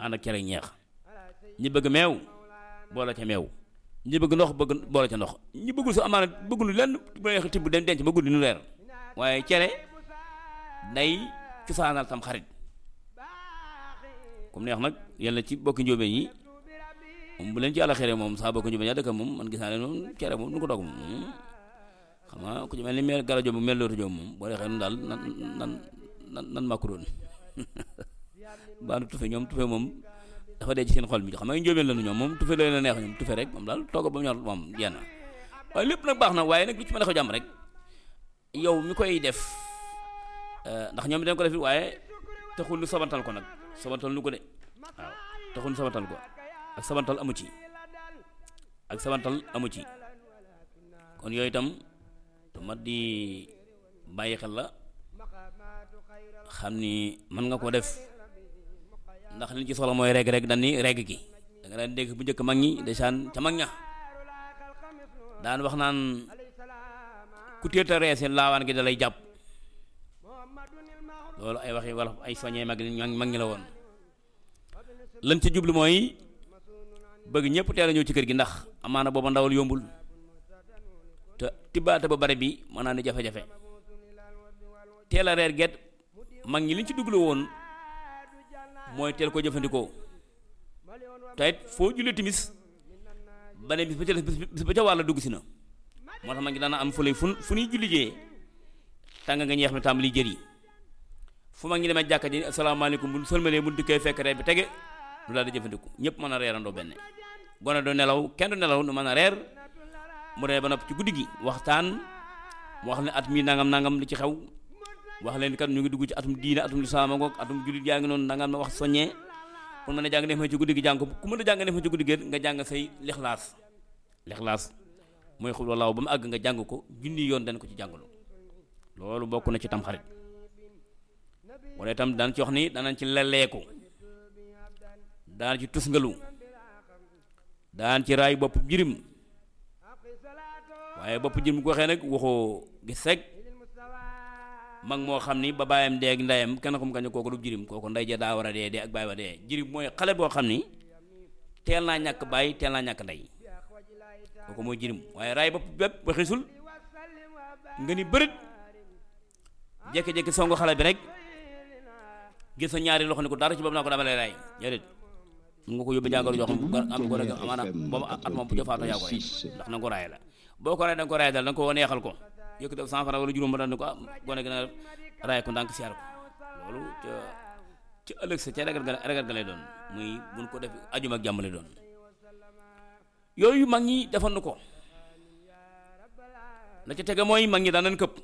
ànd ak cere ñeex ñi bëgg meew boole ca meew ñi bëgg ndox bëgg boole ca ndox ñi bëggul sa amaana bëggul lenn bu neex tibb dem denc ba guddi nu leer waaye cere day cosaanal tam xarit comme neex nag yàlla ci bokki njóobeen yi moom bu leen ci yàlla xere moom saa bokki njóobeen yaa dëkk moom man gis naa leen moom cere moom nu ko dog moom xam nga ku ci mel ni mel gala joob mel lootu joob moom boo dee xee nun daal nan nan nan nan màkku doon baanu tufe ñoom tufe moom dafa dee ci seen xol bi xam nga njóobeen la nu ñoom moom tufe la leen a neex ñoom tufe rek moom daal togg ba mu ñor moom jenn waaye lépp nag baax na waaye nag lu ci mën a ko jàmm rek yow mi koy def ndax ñoom dañ ko def waaye taxul nu sabantal ko nag sabantal nu ko de waaw taxul nu sabantal ko ak sabantal amu ci ak sabantal amu ci kon yooyu itam te mat di bàyyi xel la xam ni mën nga ko def ndax liñ ci soxla mooy reg rek dañ ni reg gi da nga daan dégg bu njëkk mag ñi desaan ca mag ña daan wax naan ku téeta reese laawaan gi da lay jàpp loolu ay waxi wala ay soññee mag mag ñi la woon lan ca jublu mooy bëgg ñëpp teel a ñëw ci kër gi ndax amaana booba ndawal yombul te tibbaate ba bare bi mën naa ni jafe-jafe teel a reer get mag ñi liñ ci duglu woon mooy teel ko jëfandikoo te it foo jullee timis ba ne bis ba ca bis ba ca wàlla dugg si na moo tax mag ñi daana am fu lay fu fu ñuy julli jee tàng nga ñeex mi tàmbali jër yi fu mag ñi demee jàkka ji asalaamaaleykum bu sëlmalee bu dikkee fekk reer bi tege lu daal di jëfandiku ñëpp mën a reerandoo benn gone du nelaw kenn du nelaw nu mën a reer mu reer ba nopp ci guddi gi waxtaan wax ne at mii nangam nangam li ci xew wax leen kat ñu ngi dugg ci atum diine atum lislaam ngoog atum jullit yaa ngi noonu nangam ma wax soññee pour mën a jàng def ma ci guddi gi jàng ko ku mën a jàng def ma ci guddi gi nga jàng say lixlaas lixlaas mooy xul walaaw ba mu àgg nga jàng ko junni yoon dañ ko ci jàngalu loolu bokk na ci tam xarit wala itam daan ci wax ni danañ ci leleeku daan ci tusngalu daan ci raay bopp jirim waaye bopp jirim bu ko waxee nag waxoo gis rek mag moo xam ni ba baayam dee ak ndeyam kenn xam kañ kooku du jirim kooku ndey ja daa war a dee dee ak baay ba dee jirim mooy xale boo xam ni teel naa ñàkk baay teel naa ñàkk ndey kooku mooy jirim waaye raay bopp bépp ba xisul nga ni bërit jékki-jékki songu xale bi rek gis sa ñaari loxo ni ko dara ci boobu naa ko dama lay raay déedéet mun nga ko yóbbu jàngoro joo xam am ko rek amaana boobu at moom bu jëfaatoo yaa ko rey ndax na nga ko raay la boo ko raay da nga ko raay dal da nga ko neexal ko yëkk def cent francs wala juróom ba dal ni ko ah gone gi na raay ko ndànk siyaar ko loolu ca ci ëllëg sa ca regal ga regal ga lay doon muy buñ ko def ajuma ak jàmm lay doon yooyu mag ñi defal ko la ca tege mooy mag ñi daan nañ këpp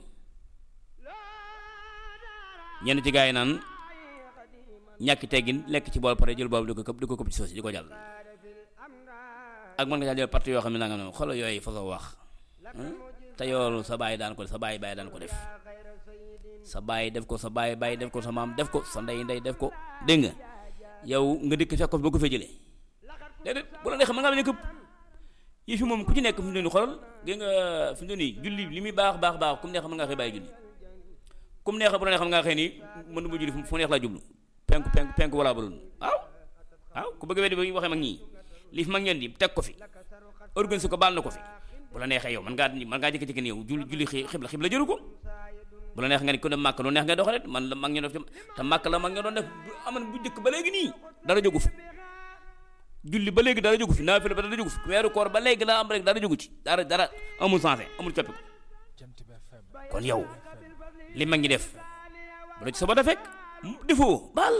ñenn ci gaa yi naan ñàkki teggin lekk ci bool pare jël boobu di ko këpp di ko këpp ci soos di ko jàll ak mën nga caa jël parti yoo xam ne nanga noonu xoolal yooyu fa wax te yoolu sa baay daan ko def sa baay baay daan ko def sa baay def ko sa baay baay def ko sa maam def ko sa ndey ndey def ko dégg nga yow nga dikk fekk ko fi ba ko fee jëlee déedéet bu la neexee mën ngaa bañ a këpp yi fi moom ku ci nekk fi mu ne nii xoolal dégg nga fi mu ne nii julli li muy baax baax baax kum neex mën ngaa xëy bàyyi julli kum neex bu la neex mën ngaa xëy nii mën du ma julli fu neex laa jublu penku penku penku wala balul waaw waaw ku bëgg weddi ba waxee mag ñii li fi mag ñeen di teg ko fi organise ko baal na ko fi bu la neexee yow mën ngaa mën ngaa jékki-jékki ni yow julli julli xibla xibla jëru ko bu la neex nga ni ko dem màkk lu neex nga doxalet man la mag ñi def te màkk la mag ñi doon def bu aman bu njëkk ba léegi nii dara jógu fi julli ba léegi dara jógu fi naafila ba dara jógu fi weeru koor ba léegi la am rek dara jógu ci dara dara amul sensé amul coppi ko kon yow li mag ñi def bu la ci soba da fekk defoo baal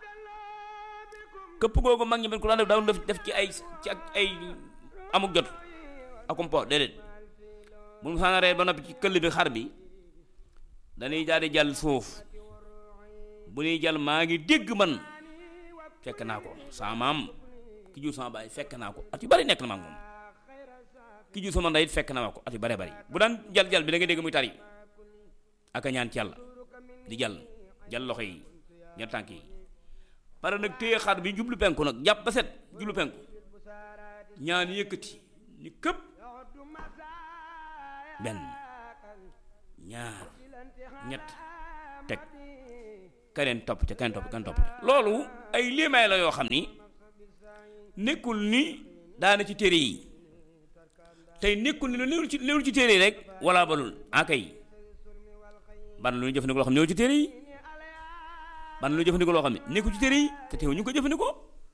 këpp googu mag ñi ben ko daan def daaw def def ci ay ci ak ay amuk jot akum po déedéet bu mu saana reer ba noppi ci këll bi xar bi dañuy daal di jàll suuf bu ñuy jàll maa ngi dégg man fekk naa ko sama maam ki jur sama baay fekk naa ko at yu bari nekk na ma ak moom ki jur sama ndey it fekk na ma ko at yu bari bari bu daan jàll jàll bi da nga dégg muy tari ak a ñaan ci yàlla di jàll jàll loxo yi ñaar tànk yi pare nag téye xar bi jublu penku nag jàpp ba set jublu penku ñaan yëkkati ni këpp benn ñaar ñett teg keneen topp ca keneen topp keneen topp ca loolu ay liimaay la yoo xam ni nekkul ni daana ci téere yi tey nekkul ni lu néewul ci néewul ci téere yi rek wala balul akay ban lu ñu jëfandikoo loo xam ne néewul ci téere yi ban lu ñu jëfandikoo loo xam ne nekkul ci téere yi te teew ñu ko jëfandikoo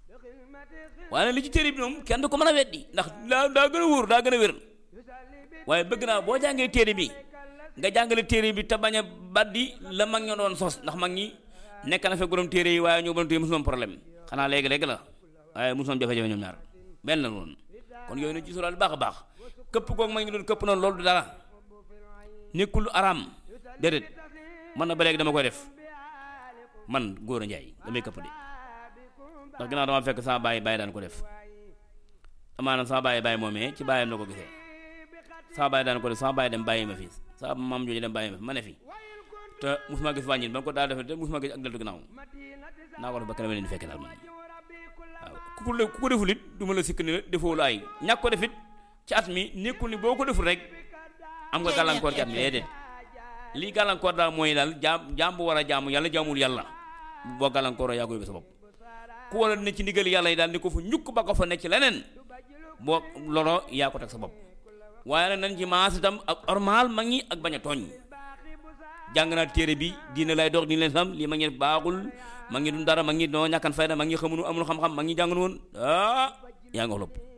waaye li ci téere bi moom kenn du ko mën a weddi ndax daa daa gën a wóor daa gën a wér waaye bëgg naa boo jàngee téere bi nga jàngale téere bi te bañ a baddi la mag ña doon sos ndax mag ñi nekk na fekk borom téere yi waaye ñoo borom téere mosu problème xanaa léegi-léegi la waaye mosu jafe-jafe ñoom ñaar benn la woon kon yooyu na ci sóoraal baax a baax këpp googu mag ñi doon këpp noonu loolu du dara nekkul lu araam déedéet man na ba léegi dama koy def man góor a njaay damay këpp de ndax ginnaaw dama fekk sama bàyyi bàyyi daan ko def amaana sama bàyyi bàyyi moomee ci bàyyam la ko gisee sama bàyyi daan ko def sama bàyyi dem bàyyi ma fi sama maam jooju dem bàyyi ma fi ma ne fi te musuma gis wàññil ba ko daa defee te musuma gis ak deltu ginnaaw naa ko def ba kenn leen di fekk daal man waaw ku ko ku ko deful it du ma la sikk ni la defoo lu ay ñàkk ko defit ci at mi nekkul ni boo ko deful rek am nga gàllankoor ci at mi déedéet lii gàllankoor daal mooy daal jaam jaam bu war a jaamu yàlla jaamul yàlla boo gàllankoor yaa ko yóbbee sa bopp ku war a ne ci ndigal yàlla yi daal ni ko fa ñukk ba ko fa ne ci leneen boo loro yaa ko teg sa bopp waaye nag nañ ci maas itam ak normal mag ñi ak bañ a tooñ jàng naa téere bi diine lay dox diine leen sam lii mag ñi baaxul mag ñi du dara mag ñi noo ñàkkan fayda mag ñi xamunu amul xam-xam mag ñi jàngun woon ah yaa nga wax lépp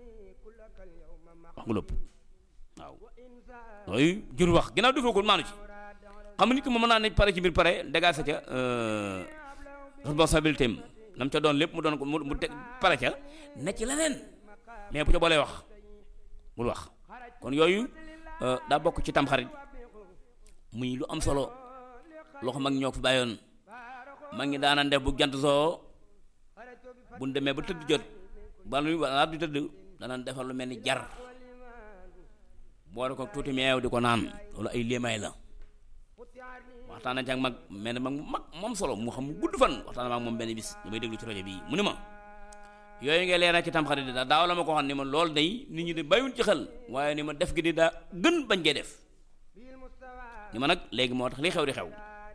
wax nga lépp waaw looyu jur wax ginnaaw defoo ko maanu ci xam nit ki moom mën naa ne pare ci mbir pare dégaa sa ca responsabilité am nam ca doon lépp mu doon ko mu teg pare ca ne ci leneen mais bu ca boolee wax bul wax kon yooyu daa bokk ci tamxarit muy lu am solo loo xam mag ñoo ko fi bàyyoon mag ñi daana def bu jant soo bu ñu demee ba tëdd jot ba lu balaa du tëdd danañ defar lu mel ni jar boole ko tuuti meew di ko naan loolu ay léemaay la waxtaan nañ ci ak mag mel ne mag mag moom solo mu xam mu gudd fan waxtaan ak moom benn bis damay déglu ci rajo bii mu ni ma yooyu ngay leeral ci tamxarit di daa daaw la ma ko xam ni ma loolu day nit ñi di bàyyuñ ci xel waaye ni ma def gi di daa gën bañ koy def ni ma nag léegi moo tax li xew di xew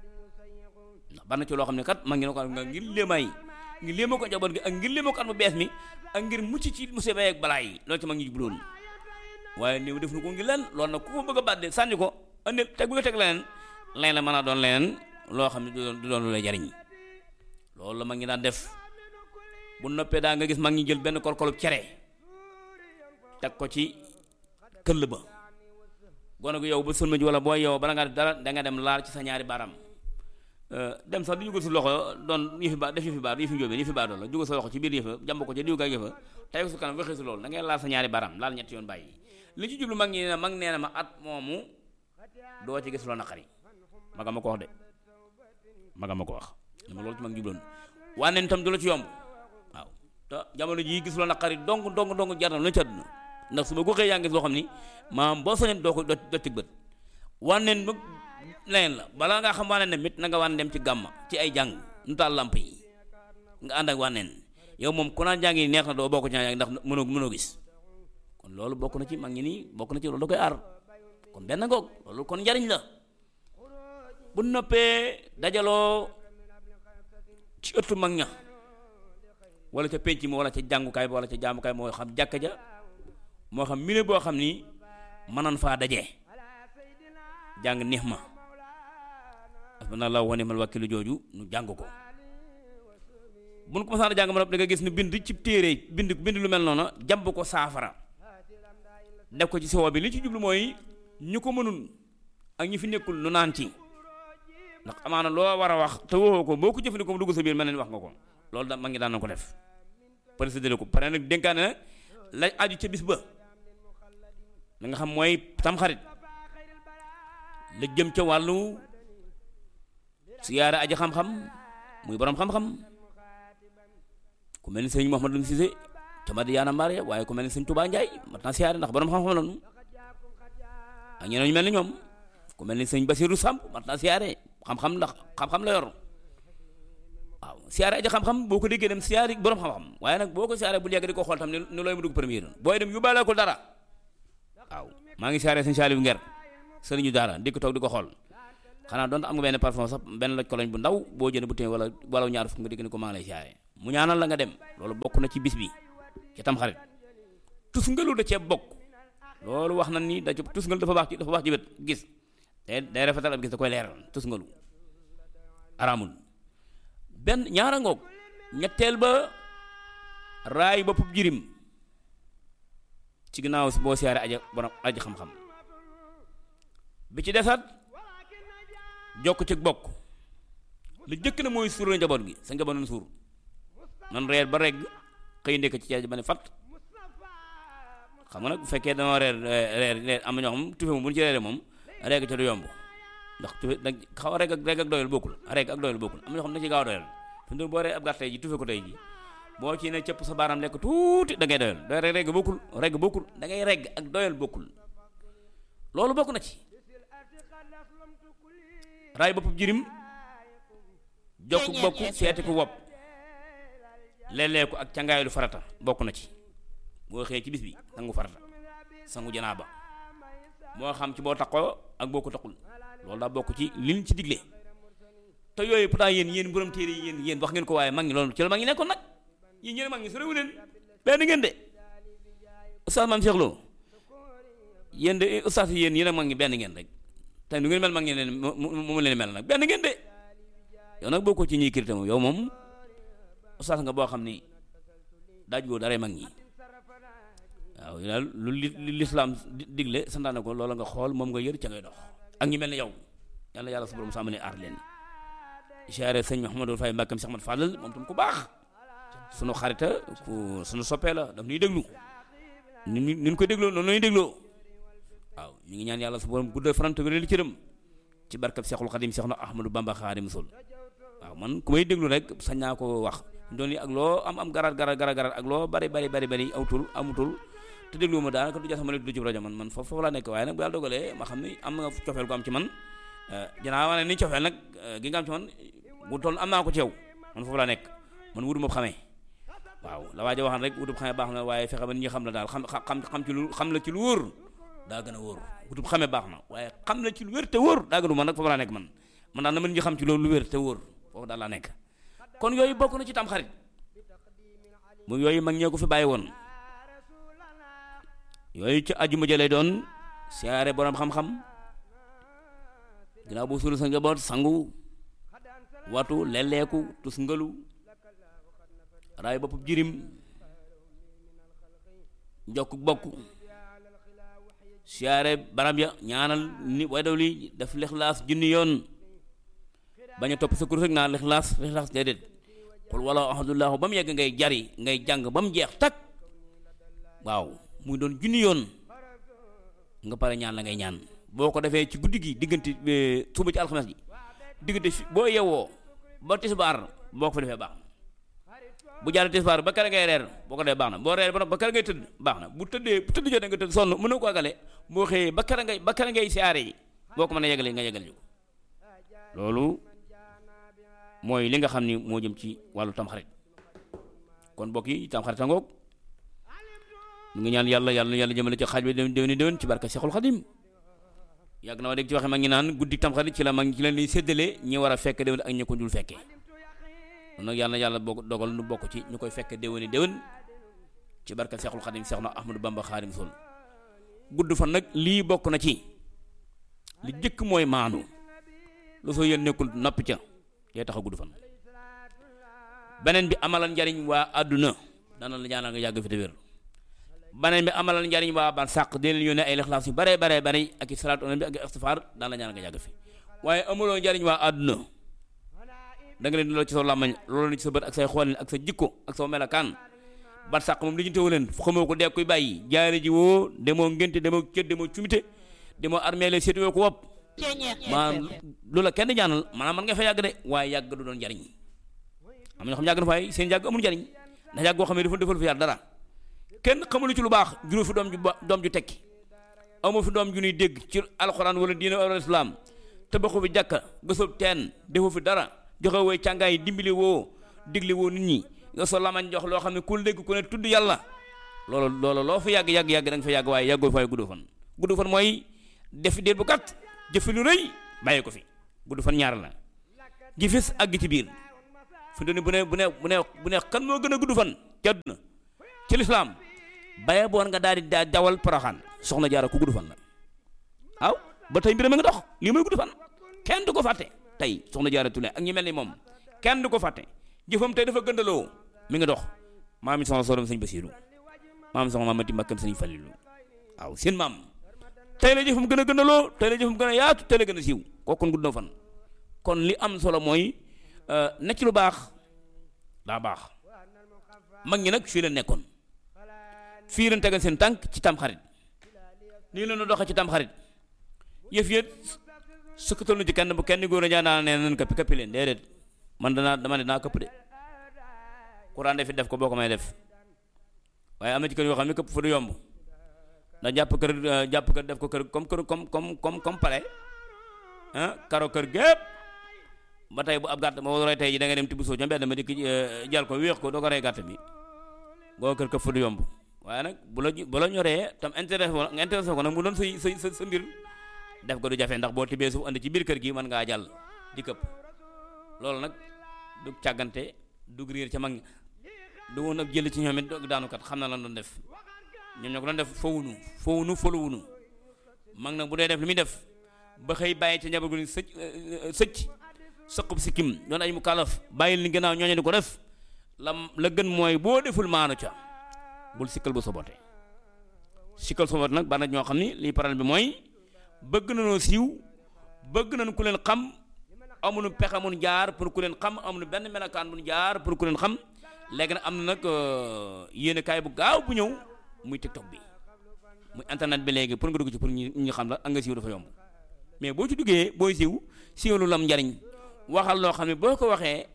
ndax bari na ci loo xam ne kat mag ngi ne ko nga ngir léemaay ngir léema ko njaboot gi ak ngir léema ko at mu bees mi ak ngir mucc ci musiba ak balaa yi loolu ci mag ñi jubloon waaye néew def na ko ngir leen loolu nag ku ko bëgg a bàdde sànni ko andi teg bu nga teg leneen leneen la mën a doon leneen loo xam ne du doon du doon lu lay jariñ loolu la mag ñi daan def bu noppee daa nga gis mag ñi jël benn kolkolub cere teg ko ci këll ba gone gu yow ba sëlma ji wala boo yow bala nga def dara da nga dem laal ci sa ñaari baaraam dem sax di jugal si loxo doon yëfi ba def yëfi baar yëfi njóobeen yëfi baar doon la jugal sa loxo ci biir yëfa jàmb ko ci diw gaa yëfa tey ko su kanam waxee si loolu da ngay laal sa ñaari baaraam laal ñetti yoon bàyyi li ci jublu mag ñi ne mag nee na ma at moomu doo ci gis loo naqari maga ma ko wax de maga ma ko wax li ma loolu ci mag jubloon wànneen tam du la ci yomb waaw te jamono jii gis loo naqari dong dong dong jar na lu ci àdduna ndax su ma ko xëy yaa ngi gis loo xam ni maam boo soñeen doo ko doo doo ci bët wànneen ba leneen la balaa ngaa xam wànneen ne mit na nga wan dem ci gàmma ci ay jàng nu taal lamp yi nga ànd ak wànneen yow moom ku naan jàng yi neex na doo bokk ci ndax mënoo mënoo gis kon loolu bokk na ci mag ñi nii bokk na ci loolu da koy aar kon benn ngoog loolu kon njariñ la bu noppee dajaloo ci ëttu mag ña wala ca penc mi wala ca jàngukaay ba wala ca jaamukaay moo xam jàkka ja moo xam mine boo xam ni mënan faa daje jàng neex ma asbanallahu wa ni'mal wakilu jooju nu jàng ko bu nu ko masaan a jàng ma nopp da nga gis nu bind ci téere bind bind lu mel noonu jàmb ko saafara def ko ci sowo bi li ci jublu mooy ñu ko mënul ak ñi fi nekkul nu naan ci ndax amaana loo war a wax te waxoo ko boo ko jëfandikoo mu dugg sa biir mel ne wax nga ko loolu da ma ngi daan na ko def président ko pare nag dénkaane na la aju ca bis ba la nga xam mooy tamxarit la jëm ca wàllu siyaara aji xam-xam muy borom xam-xam ku mel ni sëñ Mouhamadou Cissé ca Madiyaana Mbaare waaye ku mel ni sëñ Touba Ndiaye mat naa siyaare ndax borom xam-xam lañu ak ñeneen ñu mel ni ñoom ku mel ni sëñ Basirou Samb mat naa siyaare xam-xam ndax xam-xam la yor waaw siyaare aji xam-xam boo ko déggee dem siyaare borom xam-xam waaye nag boo ko siyaare bu yàgg di ko xool tam ni looy mu dugg premier booy dem yóbbaale ko dara waaw maa ngi siyaare sëñ Saliou Nger sëriñu daara di ko toog di ko xool xanaa doon am nga benn parfum sax benn loj koloñ bu ndaw boo jënd bu téye wala wala ñaar fukk nga dégg ni ko maa ngi lay siyaare mu ñaanal la nga dem loolu bokk na ci bis bi ci tam xarit tusngalu da cee bokk loolu wax na ni da ci tusngalu dafa baax ci dafa baax ci wet gis day day rafetal ab gis da koy leeral tusngalu araamul benn ñaara ngoog ñetteel ba raay boppub jirim ci ginnaaw boo siyaare aja borom aji xam-xam bi ci desat jokk ci bokk lu jëkk na mooy suur la njaboot gi sa njaboot nan suur nan reer ba regg xëy ndekk ci ceeb ba ne fat xam nga nag bu fekkee dama reer reer reer am na ñoo xam tufe moom bu ñu ci reeree moom regg ca du yomb ndax tufe nag xaw a regg ak regg ak doyal bokkul regg ak doyal bokkul am na ñoo xam ne ci gaaw a doyal fi mu boo ree ab gàtt tey ji tufe ko tey ji boo ci ne cëpp sa baaraam lekk tuuti da ngay doyal doy rek regg bokkul regg bokkul da ngay regg ak doyal bokkul loolu bokk na ci raay boppub jirim jokk bokk seeti ko wopp lelee ko ak cangaaylu farata bokk na ci boo xëyee ci bis bi sangu farata sangu janaaba moo xam ci boo takkoo ak boo ko takkul loolu daa bokk ci liñ ci digle te yooyu pourtant yéen yéen borom téere yi yéen yéen wax ngeen ko waaye mag ñi loolu ci la mag ñi nekkoon nag yéen ñeen mag ñi sorewu leen benn ngeen de oustaz maam Cheikh Lo yéen de oustaz yi yéen yéen ak mag ñi benn ngeen rek te nu ngeen mel mag ñi leen mu leen mel nag benn ngeen de yow nag boo ko ci ñuy kirité moom yow moom oustaz nga boo xam ni daaj goo dara mag ñi waaw daal lu li lislaam digle santaane ko loola nga xool moom nga yër ca ngay dox ak ñi mel ne yow yàlla yàlla su borom sàmm ne aar leen siyaare sëñ Mouhamadou Faye Mbàkkam Cheikh Mat Fadal moom tam ku baax sunu xarita ku sunu soppee la daf ñuy déglu ni ni ñu ko dégloo noonu la ñuy dégloo waaw ñu ngi ñaan yàlla su borom guddal farante wéral cëram ci barkab Seexul Xadim Seex na Ahmadou Bamba Xaadimu Rasuul waaw man ku may déglu rek sañ naa ko wax doon yi ak loo am am garaat garaat garaat garaat ak loo bari bari bari bari awtul amutul te déglu ma daanaka du jasama du ci rajo man man foofu foofu laa nekk waaye nag bu yàlla dogalee ma xam ni am nga cofeel gu am ci man dinaa wane ni cofeel nag gi nga am ci man bu toll am naa ko ci yow man foofu laa nekk man wutuma xamee waaw la waaja waxaan rek wutub xamee baax na waaye fexe ba nit ñi xam la daal xam xam xam ci lu xam la ci lu wóor daa gën a wóor wutub xamee baax na waaye xam la ci lu wér te wóor daa gën a man nag foofu laa nekk man man daal na ma nit ñi xam ci loolu lu wér te wóor foofu daal laa nekk kon yooyu bokk na ci tam xarit mu yooyu mag ñee ko fi bàyyi woon yooyu ci ajuma jëlee doon siyaare borom xam-xam ginnaaw bu suul sa njaboot sangu watu lelleeku tus ngalu raay bopp jirim njokk bokk siyaare barab ya ñaanal ni way daw li def lixlaas junni yoon bañ a topp sa kurus rek naa lixlaas lixlaas déedéet xul wala ahadullahu ba mu yegg ngay jari ngay jàng ba mu jeex tak waaw muy doon junni yoon nga pare ñaan la ngay ñaan boo ko defee ci guddi gi diggante suba ci alxames ji diggante fi boo yewoo ba tisbaar boo ko fa defee baax na bu jàll tisbaar ba kere ngay reer boo ko defee baax na boo reer ba kere ngay tëdd baax na bu tëddee bu tëdd jotee nga tëdd sonn mënoo ko agale boo xëyee ba kere ngay ba kere ngay siyaare yi boo ko mën a yegale nga yegal ñu loolu mooy li nga xam ni moo jëm ci wàllu tamxarit kon mbokk yi tamxarit a ngoog ñu ngi ñaan yàlla yàlla na yàlla jëmale ci xaaj bi déwéni déwén ci barka Seexul Xadim yàgg na ma dégg ci waxe mag ñi naan guddi tamxarit ci la mag ñi ci leen di séddale ñi war a fekk déwén ak ñi ko dul fekkee kon nag yàlla na yàlla bokk dogal nu bokk ci ñu koy fekk déwéni déwén ci barka Seexul Xadim Seex na Ahmadou Bamba Xaadim Sol gudd fan nag lii bokk na ci li jëkk mooy maanu lu soo yéen nekkul noppi ca yee tax a gudd fan beneen bi amalal njariñ waa àdduna dana la ñaanal nga yàgg fi te wér beneen bi amalal njariñ waa ban sàq dina leen yónnee ay lixlaas yu bare bare bare ak i salaatu bi ak i istifaar daan la ñaanal nga yàgg fi waaye amuloo njariñ waa àdduna da nga leen di lool ci sa làmmañ loolu ci sa bët ak say xoolin ak sa jikko ak sa melakaan ban sàq moom li ñu teewu leen xamoo ko dee koy bàyyi jaare ji woo demoo ngénte demoo cët demoo cumite demoo armée la seetuwoo ko wopp maanaam loolu la kenn ñaanal maanaam man nga fa yàgg de waaye yàgg du doon njariñ am na ñoo xam yàgg na fay seen yàgg amul njariñ ndax yàgg goo xam ne dafa defal fi yàlla dara kenn xamulu ci lu baax juróom fi doom ju ba doom ju tekki amoo fi doom ju ñuy dégg ci alxuraan wala diine wala islam tabaxu fi jàkka gësoob teen defoo fi dara joxe wooy càngaay dimbali woo digli woo nit ñi nga so lamañ jox loo xam ne ku dégg ku ne tudd yàlla loolu loolu loo fa yàgg yàgg yàgg da nga fa yàgg waaye yàggoo fay gudd fan gudd fan mooy def déet bu gàtt jëf lu rëy bàyyi ko fi gudd fan ñaar la gi fis ak gi ci biir fi mu bu ne bu ne bu ne bu ne kan moo gën a gudd fan ci àdduna ci lislaam baye boon nga daal di daa dawal poroxaan soxna jaara ku gudd fan la waaw ba tey mbir mi nga dox lii mooy gudd fan kenn du ko fàtte tey soxna jaara Tulle ak ñi mel ni moom kenn du ko fàtte jëfam tey dafa gëndaloo mi ngi dox maam mi soxna sorom sëñ Basiiru maam soxna maam Mati Mbakkam sëñ Falilu waaw seen maam tey la jëfam gën a gëndaloo tey la jëfam gën a yaatu tey la gën a siiw kooku kon gudd na fan kon li am solo mooy nekk lu baax daa baax mag ñi nag fii la nekkoon fii leen tegal seen tànk ci tam xarit nii la ñu doxee ci tam xarit yëf yët sukkatal nu ci kenn bu kenn góor a ñaan naa ne nan këppi këppi leen déedéet man danaa dama ne naa këpp de kuraan defi def ko boo ko may def waaye am na ci kër yoo xam ne këpp fa du yomb ndax jàpp kër jàpp kër def ko kër comme kër comme comme comme comme palais ah karo kër gépp ba tey bu ab gàtt moo roy tey ji da nga dem tibb soo ca mbedd ma di jal ko wéex ko doo ko rey gàtt bi boo kër këpp fa du yomb waaye nag bu la bu la ñoree tam intéressé nga intéressé ko nag mu doon say say sa mbir def ko du jafe ndax boo tibbee suuf andi ci biir kër gi mën ngaa jàll di këpp loolu nag du càggante du réer ca mag du woon ab jël ci ñoom it daanukat xam na lan doon def ñoom ñoo ko doon def fowunu fowunu foluwunu mag nag bu dee def li muy def ba xëy bàyyi ca njaboot gu ni sëcc sëcc sëqub sikkim doon ay mu kalaf bàyyil ni gannaaw ñooñu di ko def la la gën mooy boo deful maanu ca bul sikkal bu sobote sikkal sobote nag bari na ñoo xam ni lii paral bi mooy bëgg nañoo siiw bëgg nañ ku leen xam amuñu pexe mun jaar pour ku leen xam amuñu benn melokaan mun jaar pour ku leen xam léegi nag am na nag yéene kaay bu gaaw bu ñëw muy tiktok bi muy internet bi léegi pour nga dugg ci pour ñu ñu xam la ak nga siiw dafa yomb mais boo ci duggee booy siiw siiw lu lam njariñ waxal loo xam ne boo ko waxee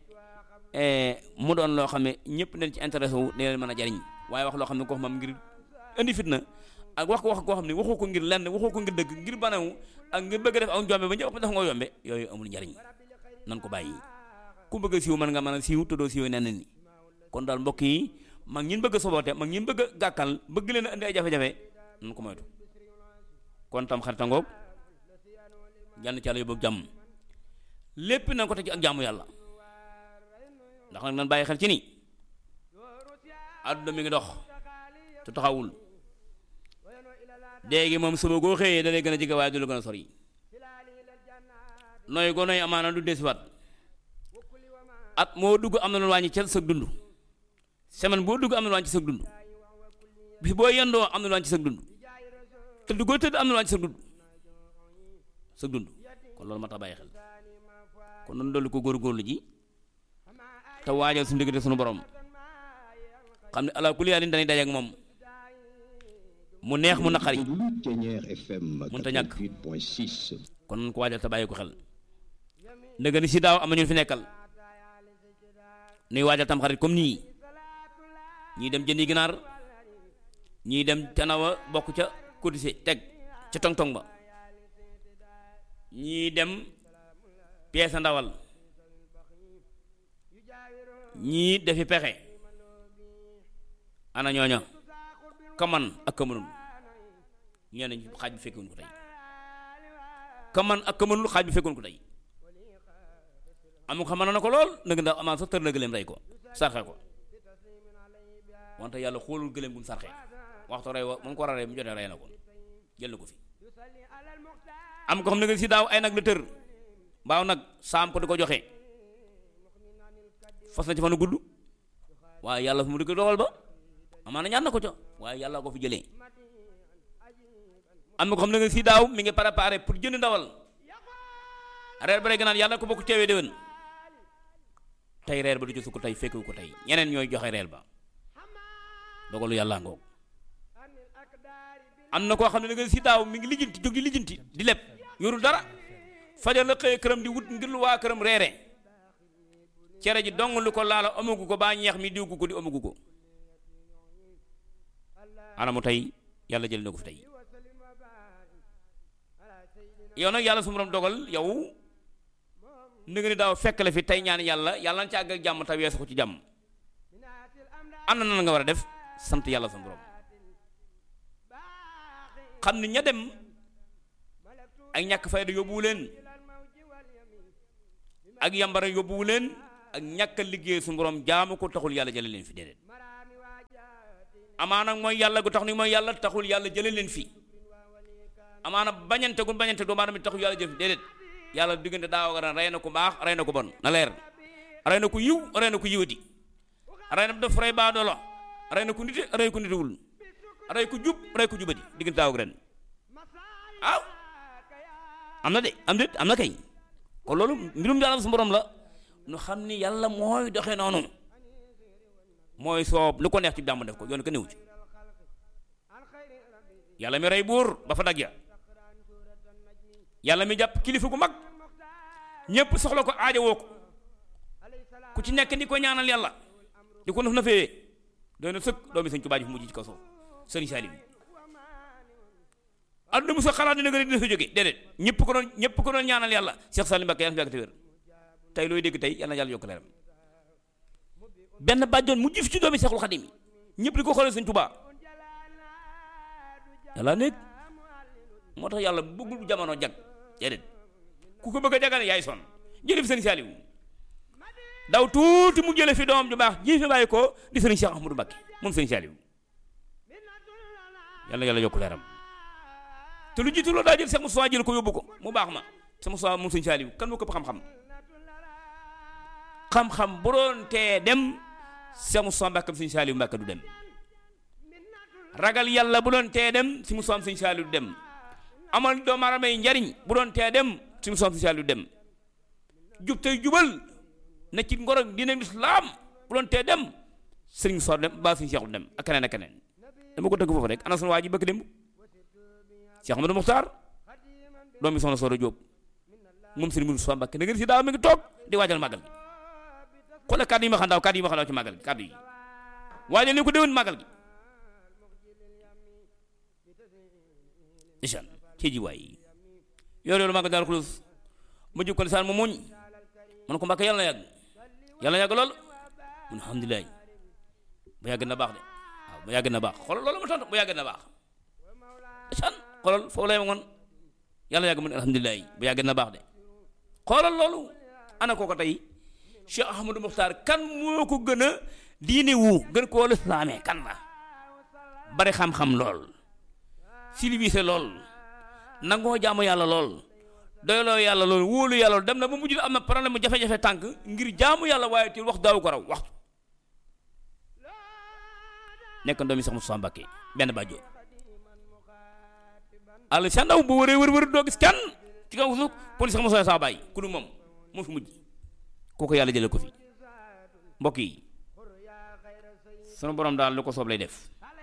mu doon loo xam ne ñëpp dañ ci intéressé wu ne leen mën a jariñ waaye wax loo xam ne ko xam ngir indi fitna ak wax ko wax koo xam ne waxoo ko ngir lenn waxoo ko ngir dëgg ngir banewu ak ngir bëgg def ak njombe ba ñëpp def nga yombe yooyu amul njariñ nan ko bàyyi ku bëgg a siiw mën nga mën a siiw te doo siiw nenn ni kon daal mbokk yi mag ñin bëgg a soboote mag ñin bëgg a gàkkal bëgg leen a indi ay jafe-jafe nan ko moytu kon tam xaritangoog jànn ci yàlla yóbbu ak jàmm lépp nañ ko teg ci ak jàmm yàlla ndax nag nan bàyyi xel ci ni àdduna mi ngi dox te taxawul léegi moom suba goo xëyee da lay gën a jege waaye du la gën a sori nooy goo nooy amaana du desiwaat at moo dugg am na lu wàññi ca sa dund semaine boo dugg am na lu wàññi ci sa dund bis boo yendoo am na lu wàññi ci sa dund tëdd goo tëdd am na lu wàññi ci sa dund sa dund kon loolu ma tax bàyyi xel kon noonu dolli ko góorgóorlu ji te waajal suñu diggante suñu borom xam ne ala kulli yaalin dañuy daje ak moom mu neex mu naqari mënut a ñàkk kon nañ ko waajal te bàyyi ko xel ndëgg ni si daaw am na ñu fi nekkal nuy waajal tam xarit comme nii ñii dem jëndi ginaar ñii dem tanawa bokk ca cotisé teg ca tong-tong ba ñii dem pièce ndawal ñii defi pexe ana ñooña kaman ak kamanul ñeneen xaaj bi fekkoon ko tey kaman ak kamanul xaaj bi fekkoon ko tey amu xam na ko lool nag ndax amaan sax tër na gëléem rey ko sarxe ko wante yàlla xoolul gëléem bu mu sarxe waxtu rey wa mu ko war a rey mu jotee rey na ko jël na ko fi am ko xam ne nga si daaw ay nag la tër mbaaw nag saam ko di ko joxe fas na ci fanu gudd waaye yàlla fu mu di ko dogal ba amaana ñaan na ko ca waaye yàlla ko fi jëlee am na ko xam ne nga si daaw mi ngi préparé pour jënd ndawal reer ba rek naan yàlla ko bokk teewee déwén tey reer ba du ci sukk tey fekku ko tey ñeneen ñooy joxe reer ba dogalu yàlla ngoog am na koo xam ne nga si daaw mi ngi lijjanti jóg di lijjanti di leb yorul dara fajar la xëyee këram di wut ngir lu waa këram reere cere ji dong lu ko laala amagu ko baa ñeex mi diwgu ko di amagu ko anamu tey yàlla jël na ko fi tey yow nag yàlla su ma dogal yow ni nga ni daaw fekk la fi tey ñaan yàlla yàlla na ci àgg ak jàmm te weesu ko ci jàmm am na nan nga war a def sant yàlla sa borom xam ni ña dem ak ñàkk fayda yóbbuwu leen ak yambara yóbbuwu leen ak ñàkk a liggéey su borom jaamu ko taxul yàlla jële leen fi déedéet amaana mooy yàlla gu tax ni mooy yàlla taxul yàlla jële leen fi amaana bañante gu bañante doomu aadama taxul yàlla jële fi déedéet yàlla diggante daaw ak ren rey na ko baax rey na ko bon na leer rey na ko yiw rey na ko yiwati rey na def rey baa doolo rey na ko nite rey ko nitewul rey ko jub rey ko jubati diggante daaw ak ren waaw am na de am de am na kay kon loolu mbirum yàlla su borom la nu xam ni yàlla mooy doxee noonu mooy soob lu ko neex ci jàmm def ko yoon ko néew ci yàlla mi rey buur ba fa dag ya yàlla mi jàpp kilifa gu mag ñépp soxla ko aajo woo ko ku ci nekk di ko ñaanal yàlla di ko naf na fee doy na sëkk doomi sëñ Tuubaa ji fu mujj ci kaw suuf sëriñ Salim àdduna mu sa xalaat dina nga dina fa jóge déedéet ñëpp ko doon ñëpp ko doon ñaanal yàlla Cheikh Salim Mbacké yàlla fi yàgg te wér tey looy dégg tey yàlla na yàlla yokk leeram benn bàjjoon mu jif ci doomi Seexul Xadim yi ñëpp di ko xoolee sëñ Tuubaa yàlla nekk moo tax yàlla bëggul jamono jag déedéet ku ko bëgg a jagale yaay son jële fi sëñ Saliou daw tuuti mu jële fi doom ju baax ji fi bàyyi ko di sëriñ Cheikh Ahmadou Mbacké moom sëñ Saliou yàlla yàlla yokk leeram te lu jiitu loolu daa jël Cheikh Moussa jël ko yóbbu ko mu baax ma Cheikh Moussa moom sëñ Saliou kan moo ko xam-xam xam-xam bu doon tee dem Cheikh Moussa Mbacké sëñ Saliou Mbacké du dem ragal yàlla bu doon tee dem si Moussa sëñ Saliou du dem amal doomu aadama yi njariñ bu doon tee dem si Moussa sëñ Saliou du dem jub tey jubal na ci ngoro dina lislaam bu doon tee dem sëriñ Moussa dem ba sëñ Cheikh du dem ak keneen ak keneen dama ko dëgg foofu rek ana sunu waa ji bëgg démb Cheikh Amadou Muxtaar doom bi soxna Soora Jóob moom sëriñ Moussa Mbacké na ngeen si daaw mi ngi toog di waajal màggal gi xoolal kàddu yi ma xam daaw kàddu yi ma xam daaw ci màggal gi kàddu yi waajal ni ko déwén màggal gi isaan ci ji waay yoor yoolu màggal daal xulus mu jub ko lisaan mu muñ man ko Mbacké yàlla na yàgg yàlla na yàgg lool mun alhamdulilah bu yàgg na baax de waaw bu yàgg na baax xoolal loolu ma tontu bu yàgg na baax isaan xoolal foofu lay woon yàlla yàgg mun alhamdulilah bu yàgg na baax de xoolal loolu ana kooko tey Cheikh Ahmadou Muxtaar kan moo ko gën a diine wu gën koo lislaame kan la bari xam-xam lool civilisé lool nangoo jaamu yàlla lool doyloo yàlla lool wóolu yàlla lool dem na ba mujj am na problème mu jafe-jafe tànk ngir jaamu yàlla waaye te wax daaw ko raw waxtu nekk doomi sax Moussa Mbacké benn bàjjo àll sa ndaw bu wëree wër wër doo gis kenn ci kaw suuf police sax Moussa saa bàyyi ku du moom moo fi mujj kooku yàlla jële ko fi mbokk yi sunu borom daal lu ko soob lay def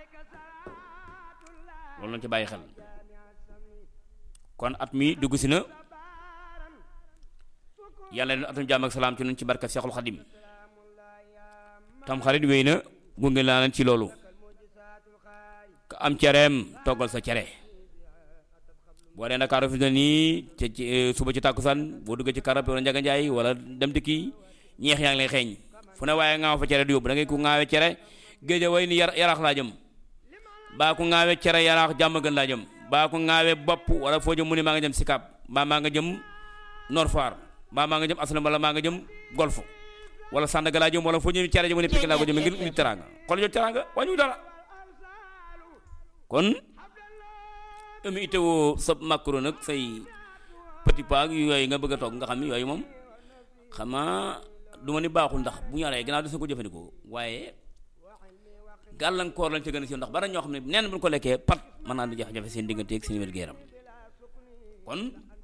loolu lañ ci bàyyi xel kon at mi dugg si na yàlla leen atum jàmm ak salaam ci nun ci barka Seexul Xadim tam xarit wéy na gunge laa leen ci loolu ka am cereem toggal sa cere boo dee Ndakaaru fi ne nii ci ci suba ci tàkkusaan boo duggee ci karab wala njaga njaay wala dem dikki ñeex yaa ngi lay xeeñ fu ne waaye ngaaw fa cere du yóbbu da ngay ku ngaawe cere géej way ni yar yaraax laa jëm baa ku ngaawe cere yaraax jàmm gën laa jëm baa ku ngaawe bopp wala foo jëm mu ne maa nga jëm Sicap baa maa nga jëm Nord Foire baa maa nga jëm Aslam wala maa nga jëm Golf wala Sandaga laa jëm wala foo jëm cere jëm mu ne Pikine laa ko jëm ngir indi teraanga xool jot teraanga wàññu dara kon emi itewoo sa macro nag say petit pas yooyu nga bëgg a toog nga xam ni yooyu moom xamaa du ma ni baaxul ndax bu ñoree gannaaw des na ko jëfandikoo waaye gàllankoor lañ ca gën a si ndax bari ñoo xam ne neen bu ñu ko lekkee pat mën naa di jafe-jafe seen diggante ak seen wér-gu-yaram kon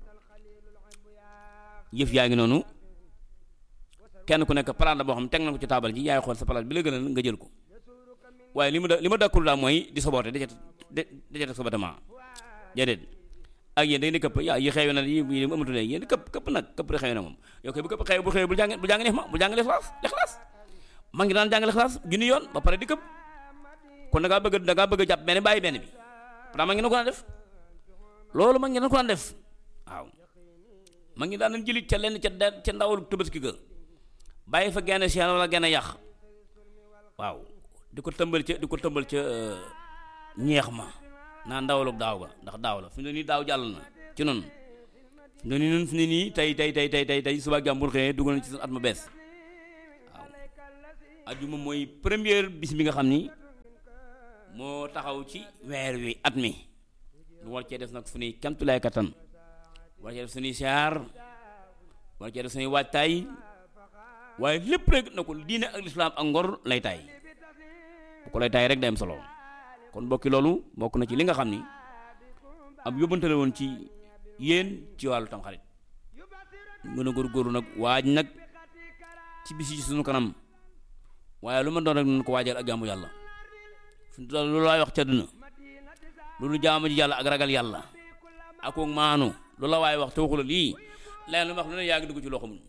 yëf yaa ngi noonu kenn ku nekk palaat la boo xam ne teg na ko ci taabal ji yaay xool sa palaat bi la gën a nga jël ko waaye li ma da li ma dakkul daal mooy di soboote da ca da ca teg sobotement déedéet ak yéen da ngeen di këpp yaa yi xew na yi yi amatu léegi yéen di këpp këpp nag këpp di xew na moom yow koy bu këpp xew bu xew bu jàng bu jàng neex ma bu jàng lexlaas lexlaas ma ngi daan jàng lexlaas junni yoon ba pare di këpp kon da ngaa bëgg da ngaa bëgg a jàpp benn bàyyi benn bi pourtant ma ngi na ko daan def loolu ma ngi na ko daan def waaw ma ngi daan jëli ca lenn ca ca ndawul tabaski ga bàyyi fa genn seen wala genn yàq waaw di ko tëmbal ca di ko tëmbal ca ñeex ma naa ndawalug daaw ga ndax daaw la fi mu ne nii daaw jàll na ci noonu nga ni nun fi ne nii tey tey tey tey tey tey suba ak jàmm bu xëyee dugal na ci at mu bees waaw ajuma mooy première bis bi nga xam ni moo taxaw ci weer wi at mi lu war cee def nag fu nuy kamtulaay kattan war cee def suñuy siyaar war cee def suñuy waajtaay waaye lépp rek na ko diine ak lislaam ak ngor lay taay bu ko lay taay rek day am solo kon bokki loolu bokk na ci li nga xam ni ab yóbbante la woon ci yéen ci wàllu tamxarit gën a góorgóorlu nag waaj nag ci bis yi ci sunu kanam waaye lu ma doon rek nañ ko waajal ak jaamu yàlla fi mu toll loolu laay wax ca duna loolu jaamu ji yàlla ak ragal yàlla ak maanu loolu la waaye wax te waxula lii leneen lu wax lu ne yaa ngi dugg ci loo xamul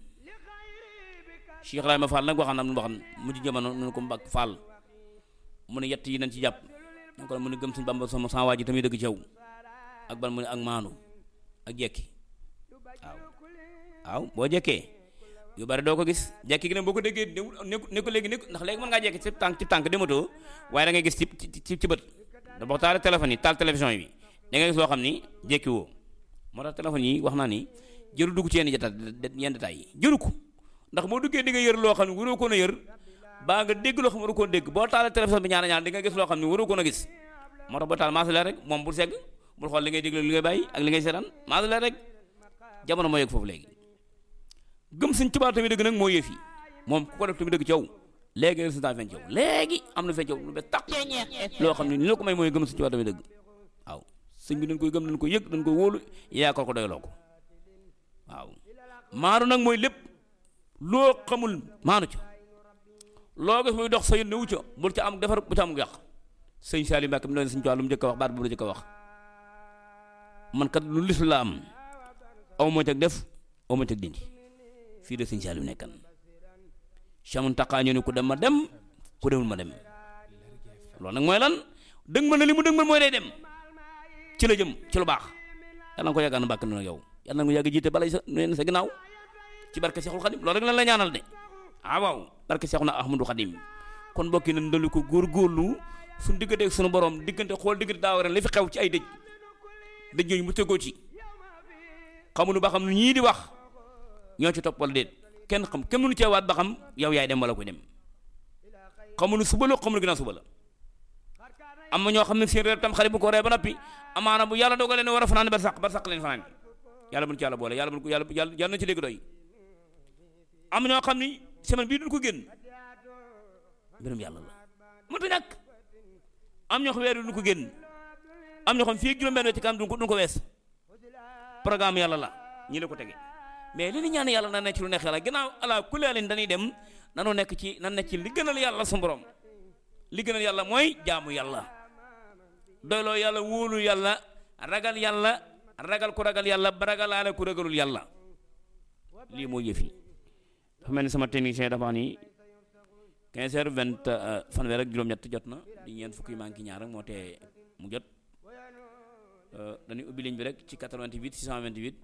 Cheikh Ibrahima Fall nag waxaan am lu waxan mujj jamono nu ko mbag Fall mu ne yett yi nañ ci jàpp ñu ko mu ne gëm suñ Bamba sama sama waa ji tamit dëgg ci yow ak ban mu ne ak maanu ak jekki waaw waaw boo jekkee yu bari doo ko gis jekki gi nag boo ko déggee nekku nekku léegi nekku ndax léegi mën ngaa jekki ci tànk ci tànk dematoo waaye da ngay gis ci ci ci bët da boo taal téléphone yi taal télévision yi da ngay gis loo xam ni jekki woo moo tax téléphone yi wax naa ni jëru dugg ci yenn jata yenn détails yi jëru ko ndax boo duggee di nga yër loo xam ne waroo koon a yër baa nga dégg loo xam ne waroo koon dégg boo taalee télévision bi ñaana ñaan di nga gis loo xam ne waroo koon a gis moo tax boo taal maas leer rek moom bul segg bul xool li ngay déglu li ngay bàyyi ak li ngay seetaan maas leer rek jamono moo yëg foofu léegi gëm suñ tubaab tamit dëgg nag moo yëf yi moom ku ko def tamit dëgg ci yow léegi résultat feeñ ci yow léegi am na feeñ ci yow lu be taq loo xam ne ni la ko may mooy gëm suñ tubaab tamit dëgg waaw sëñ bi dañ koy gëm dañ koy yëg dañ koy wóolu yaakaar ko doyloo ko waaw maanu nag mooy lépp loo xamul maanu ca loo gis muy dox sa yónne wu ca bul ca am defar bu ca am yàq sëñ Salim Mbacke mi doon sëñ tubaab lu mu njëkk a wax baat bu mu njëkk a wax man kat lu lislaam aw ma cag def aw ma cag dindi fii de sëñ Saaliw nekkan chamun taqaa ñu ne ku dem ma dem ku demul ma dem loolu nag mooy lan dëgg ma ne li mu dëgg ma mooy day dem ci la jëm ci lu baax yàlla na ko yàgg na mbàkk na yow yàlla na ko yàgg jiite balay sa neen sa ginnaaw ci barke Seexul Xadim loolu rek lan la ñaanal de ah waaw barke Seexuna Ahmadu Xadim kon mbokki nañ dolli ko góorgóorlu suñu diggante ak suñu borom diggante xool diggante daaw ren li fi xew ci ay dëj dëj yooyu mu tegoo ci xamuñu ba xam ñii di wax ñoo ci topp wala déet kenn xam kenn mënu ceewaat ba xam yow yaay dem wala koy dem xamuñu suba la xamuñu ginnaaw suba la am na ñoo xam ne seen réer tam xarit bu ko ree ba noppi amaana bu yàlla dogalee ne war a fanaan bar sàq bar sàq leen fanaan yàlla buñ ci yàlla boole yàlla buñ ko yàlla yàlla na ci dégg doy am ñoo xam ni semaine bii duñ ko génn mbirum yàlla la mënta ñàkk am ñoo xam weer duñ ko génn am ñoo xam fii juróom-benn ci kanam duñ ko duñ ko wees programme yàlla la ñi la ko tege mais li ñu ñaan yàlla na nekk ci lu neex yàlla ginnaaw ala kulli alin dañuy dem nanoo nekk ci nan nekk ci li gënal yàlla su borom li gënal yàlla mooy jaamu yàlla doyloo yàlla wóolu yàlla ragal yàlla ragal ku ragal yàlla ba ragalaale ku ragalul yàlla lii mooy yëf yi dafa mel ni sama technicien dafa ni 15 heures 20 fanweer ak juróom-ñett jot na di ñeent fukki manqué ñaar rek moo tee mu jot dañuy ubbi ligne bi rek ci 88 628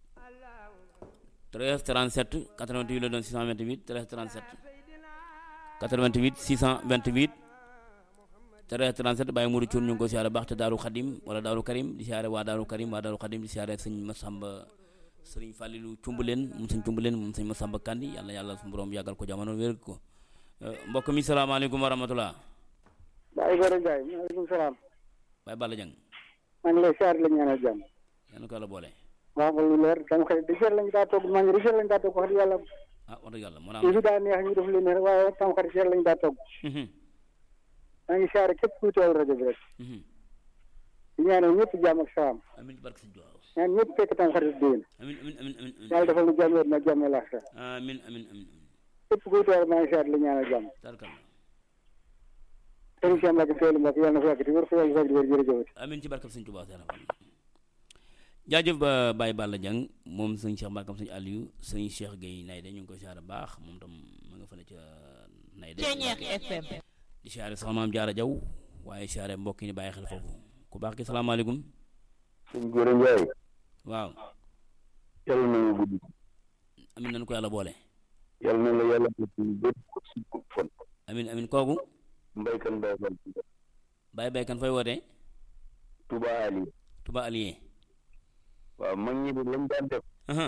13 37 88 la doon 628 13 37 88 628 13 37 bàyyi Modou Thioune ñu ngi ko siyaare baax te Daaru Xadim wala Daaru Karim di siyaare waa Daaru Karim waa Daaru Xadim di siyaare sëñ Masamba sëriñ Fàllilu Cumbuleen moom sëñ Cumbuleen moom sëñ Masamba Kandi yàlla yàlla su borom yàggal ko jamono wér ko mbokk mi salaamaaleykum wa rahmatullah Baye Gora Ndiaye maaleykum salaam. Baye Balla Dieng maa ngi lay siyaare la ñaanal jàmm. yàlla ko yàlla boole waaw nga lu leer dama xëy di seet lañu daa togg maa ngi richel lañu daa togg wax dëgg yàlla ah wax dëgg yàlla moo yi fi daa neex ñu def leen ne rek waaye tam xarit seet lañu daa togg maa ngi siyaare képp kuy teewal rajo bi rek di ñaanal ñëpp jàmm ak salaam amin barke sëñ Tuubaa ñaan ñëpp fekk tam xarit déwén amin amin amin amin amin yàlla defal nu jàmm wér na jàmm laax sa amin amin amin képp kuy teewal maa ngi siyaare la ñaanal jàmm tarkalla sëriñ Cheikh Mbacke teewlu Mbacke yàlla na fa yàgg di wér fa yàgg fa di wér jërëjëf amin ci barkab sëñ Tuubaa seera jaajëf ba Baye Balla Dieng moom sëñ Cheikh Mbacke sëñ Aliou sëñ Cheikh Gueye Nayde ñu ngi koy siyaare baax moom tam ma nga fële ca Nayde di siyaare soxna maam Jaara Jaw waaye siyaare mbokk yi ni bàyyi xel foofu ku baax ki salaamaaleykum sëñ Gora Ndiaye waaw yàlla na nga gudd amin nañu ko yàlla boole yàlla na la yàlla def ci bépp si fon amin amin kooku mbaykan bay fan Baye Baykan fay wootee Touba Ali Touba Alié waaw mag ñi de lañ daan def aha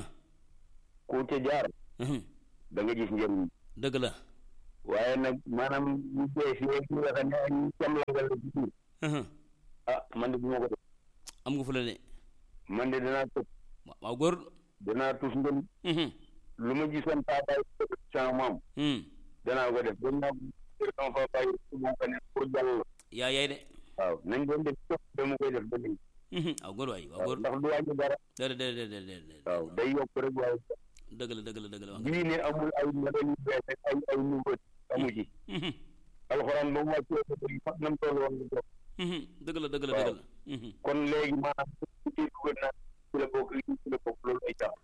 ku ca jaar mhm. da nga gis njëriñ dëgg la waaye nag maanaam ñu bees yi ñu nga xam ne ak ñu camlangal la ci biir mhm. ah man de bu ma ko def am nga fu la de man de danaa tëb waaw waaw góor danaa tus ngëm mhm, lu ma gisoon paabaay sama maam mhm. danaa ko def danaa ko sama paabaay moo ko ne pour jàll la yaa yaay de waaw nañ doon def tëb dama koy def ba léegi mhm. waaw góor waay waaw waaw góor ndax du wàññi dara déedéet déedéet déedéet déedéet waaw day yokk rek waaye dëgg la dëgg la dëgg la wax nga bii ne amul ay modèle yu bees ak ay ay nouveau amu ci mhm, alxuraan ba mu wàccee ba léegi fa nam toll woon nga jox mhm. dëgg la dëgg la waaw. dëgg la mhm. kon léegi maanaam su ci dugal naa ci la bokk lii ci la bokk loolu ay tax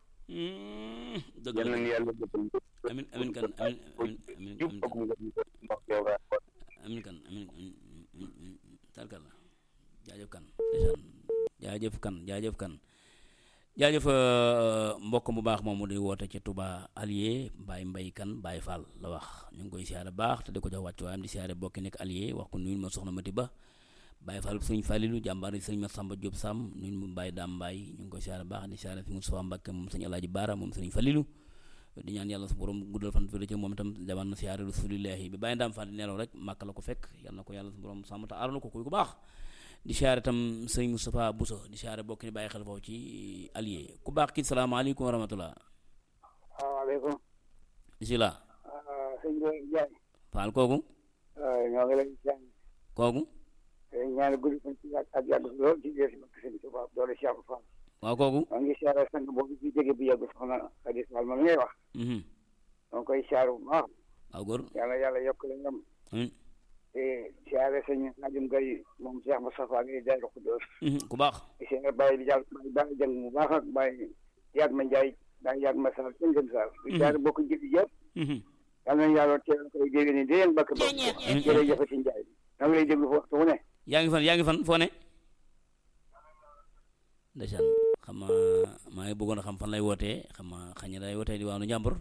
Mhm. dëgg yal la nañu yàlla defal amin amin kan amin amin amin jub amin ak kan mu nga ndax yow daa ko amin kan amin amin amin amin tarkal la jaajëf kan ndeysaan jaajëf kan jaajëf kan jaajëf euh, mbokk mu baax moomu di woote ci Touba Allié Baye Mbay kan Baye Fall la wax ñu ngi koy siyaare baax te di ko jox wàccu waayam di siyaare bokki nekk Allié wax ko nuyul ma soxna Mati Ba Baye Fall sëñ Falilu jàmbaar yi sëñ ma Samba Diop Sam nuyul ma Baye Daam Mbaay ñu ngi koy siyaare baax di siyaare fi Moustapha Mbakke moom sëñ Alaaji Baara moom sëñ Falilu di ñaan yàlla su borom guddal fan fii ci moom itam jaman na siyaare rasulillahi bi bàyyi ndaam fan di nelaw rek màkk la ko fekk yal na ko yàlla su borom sàmm te aaral na ko kuy ku baax di siyaare itam sëñ Moustapha Bousso di siyaare bokk ni bàyyi xel foofu ci allié ku baax ki salaamaaleykum wa rahmatullah salaamaaleykum bisimilah sëñ bi Ndiaye faal kooku ñoo ngi lay ñaan kooku ñaan guddi fan ci ak ak yàgg lool ci biir si sëñ Tuubaa doole Cheikh Fall waaw kooku maa ngi siyaare sang boobu ci jóge bu yàgg soxna Xadi Fall ma ngay wax mhm maa ngi koy siyaare bu baax waaw góor yàlla yàlla yokk la ngam amiin te siyaare sëñ Najum Gay moom Cheikh Moustapha Gay Daaru Xudoos mhm ku baax di siyaare Baye di jàll Baye Baye jàng bu baax ak Baye yaag ma Njaay daa yaag ma Sall sëñ Gëm Sall di siyaare bokk jëli yëpp mhm yal nañu yàlla teel koy dégg ni di leen bakk bakk jërëjëf ci Njaay maa ngi lay déglu fu waxtu wu ne yaa ngi fan yaa ngi fan foo ne ndeysaan xam nga maa ngi bëggoon a xam fan lay wootee xam nga xañ na day wootee di waanu njàmbur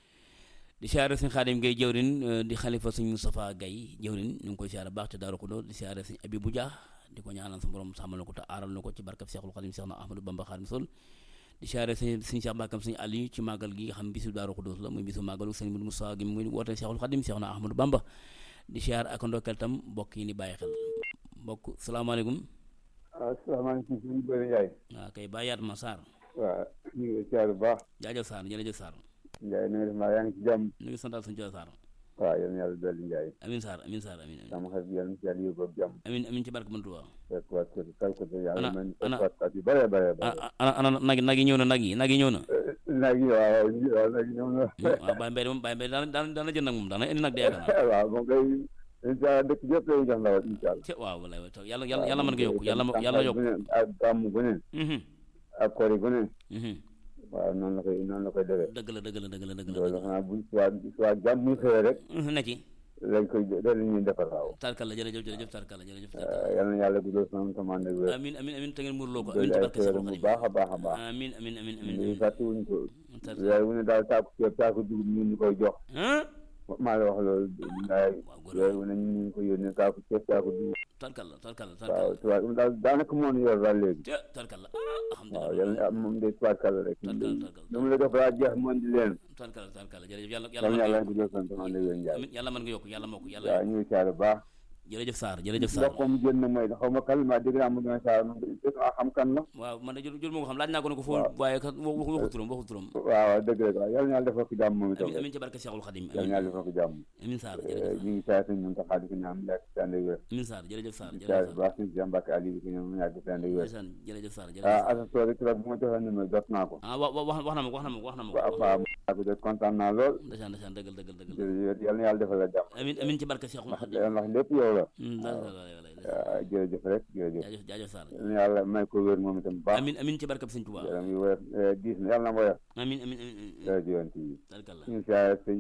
di siyaare suñ xaadim gay jëwrin euh, di xalifa suñ Moustapha Gay jëwrin ñu ngi koy siyaare baax te Daaru Xudoos di siyaare suñ Abibu Dia di ko ñaanal sa borom sàmmal na ko te aaral na ko ci barkab Seexul Xadim Seex na Ahmadou Bamba Xaadim Sol di siyaare suñ suñ Seex Mbàkkam suñ Aliou ci màggal gi nga xam bisu Daaru Xudoos la muy bisu màggalu sëñ Mudu Moustapha gi muy woote Seexul Xadim Seex na Ahmadou Bamba di siyaare ak ndokkeel tam mbokk yi ni bàyyi xel mbokk salaamaaleykum asalaamaaleykum sëñ Bëri Ndiaye waaw kay bàyyaat ma Sarr waaw ñu ngi siyaar bu baax jaajëf Sarr jërëjëf Sarr Ndiaye na nga def maa yaa ngi ci jàmm ñu ngi santal suñu Sarr waaw yal na yàlla dolli Ndiaye amin Sarr amin Sarr amin amin sama xarit yàlla na si yàlla yóbbu ak jàmm amin amin ci barke Mantuwa fekk waat ko kal ko te yàlla Ana- man ana- fekk waat at yu bare bare bare ana ana nag nag yi ñëw na nag yi nag yi ñëw na nag yi waaw waaw waaw nag yi ñoom la waaw Baye Mbaye de moom Baye Mbaye daana daana daana jënd nag moom daana indi nag de yaakaar naa waaw moom kay incha allah dëkk yëpp lay jox ndawal incha allah ci waaw walaay wa yàlla yàlla yàlla mën ko yokk yàlla yàlla yokk ak gàmm gu ne mhm ak kori gu ne mhm waaw noonu la koy noonu la koy defee dëgg la dëgg la dëgg la dëgg la loolu xanaa buñ soit soit jàmm muy xëyee rek mhm na ci lañ koy loolu la ñuy defar waaw tarkal la jërëjëf jërëjëf tarkal la jërëjëf tarkal yal na yàlla guddal sama commande wér amin amin amin te ngeen muurloo ko doole amin ci ay barke Seexul xéeram bu Xadim baax a baax a baax amin amin amin amin lii amin fàttewuñ ko tarkal weer wu ne daal saako ceeb saako dugub ñu ñu koy jox ah maa la wax loolu ndaay waaw góor weer wu ne ñu ñu ko yónnee saako ceeb saako dugub tarkal la tarkal la waaw tarkal tubaab daal daanaka moo ñu yor daal léegi la tarkal la ah waaw alhamdulilah yal na moom day tubaarkàlla rek tarkal tarkal lu mu la def balaa jeex mën di leen tarkal tarkal jërëjëf yàlla yal na yàlla yàlla mën guddal sama commande wér njaay amin yàlla mën nga yokk yàlla moo ko yàlla waaw ñu ngi caare baax jërëjëf Sarr jërëjëf Sarr ndox ko mu génn mooy xaw ma kan maa dégg naa mu gën a saar a xam kan la waaw man de jël jël moo ko xam laaj naa ko ne ko foo waaw. waaye kat waxu waxu turam waxu turam waaw waaw dëgg la waaw yal na yàlla defal ko jàmm moom itam amin amin ci barke Seexul Xadim yal na yàlla defal ko jàmm amin Sarr jërëjëf ñu ngi caare suñu mun taxaa di ko ñaan mu yàgg si ànd ak wér amin Sarr jërëjëf Sarr di jërëjëf caare Sarr bu baax suñu si Mbàkke Ali di ko ñaan mu yàgg si ànd ak wér ndeysaan jërëjëf Sarr jërëjëf ah Sarr assesseur rek bu ma joxee numéro jot naa ko ah wa wa wax wax na ma ko wax na ma ko wax na ma ko waaw waaw maa ko jot kontaan naa lool ndeysaan ndeysaan dëggal dëggal dëggal jërëjëf yal na yàlla defal la jàmm amin amin ci barke Seexul ndax Xadim ndax lépp yow la Hmm, da- da- da- da- da- waaw jërëjëf rek jërëjëf jaajëf jaajëf Sarr yal na yàlla may ko wér moom itam bu baax amin amin ci barke Sëñ Tuubaa yaram yi woyof diis na yàlla na woyof amin amin amin amin jërëjëf yoon ci tarkal la suñu siyaare sëñ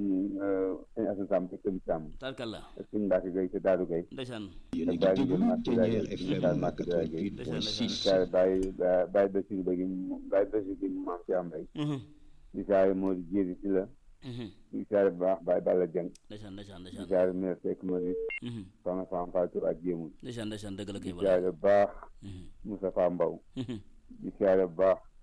sëñ Asan Samb ci kër Samb tarkal la ak suñu Mbàkke Gay ci Daaru Gay ndeysaan yéen a ngi Baye déglu Ndiol Ténière Màkk FM Baye Màkk Baye Gueye. 88.6 siyaare Baye Baye Basiru Ba gi Baye Basiru gi maam ci am rek Mhm, di siyaare moo di jéeri ci la mhm. di siyaare bu baax Baye Balla Jeng ndeysaan ndeysaan di ndeysaan siyaare meer fekk ma di Mhm, soxna Fam Fatou ak jéemul ndeysaan ndeysaan dëgg la di kay wala siyaare bu baax Mhm, Moustapha Mbaw mhm, di siyaare bu baax mhm.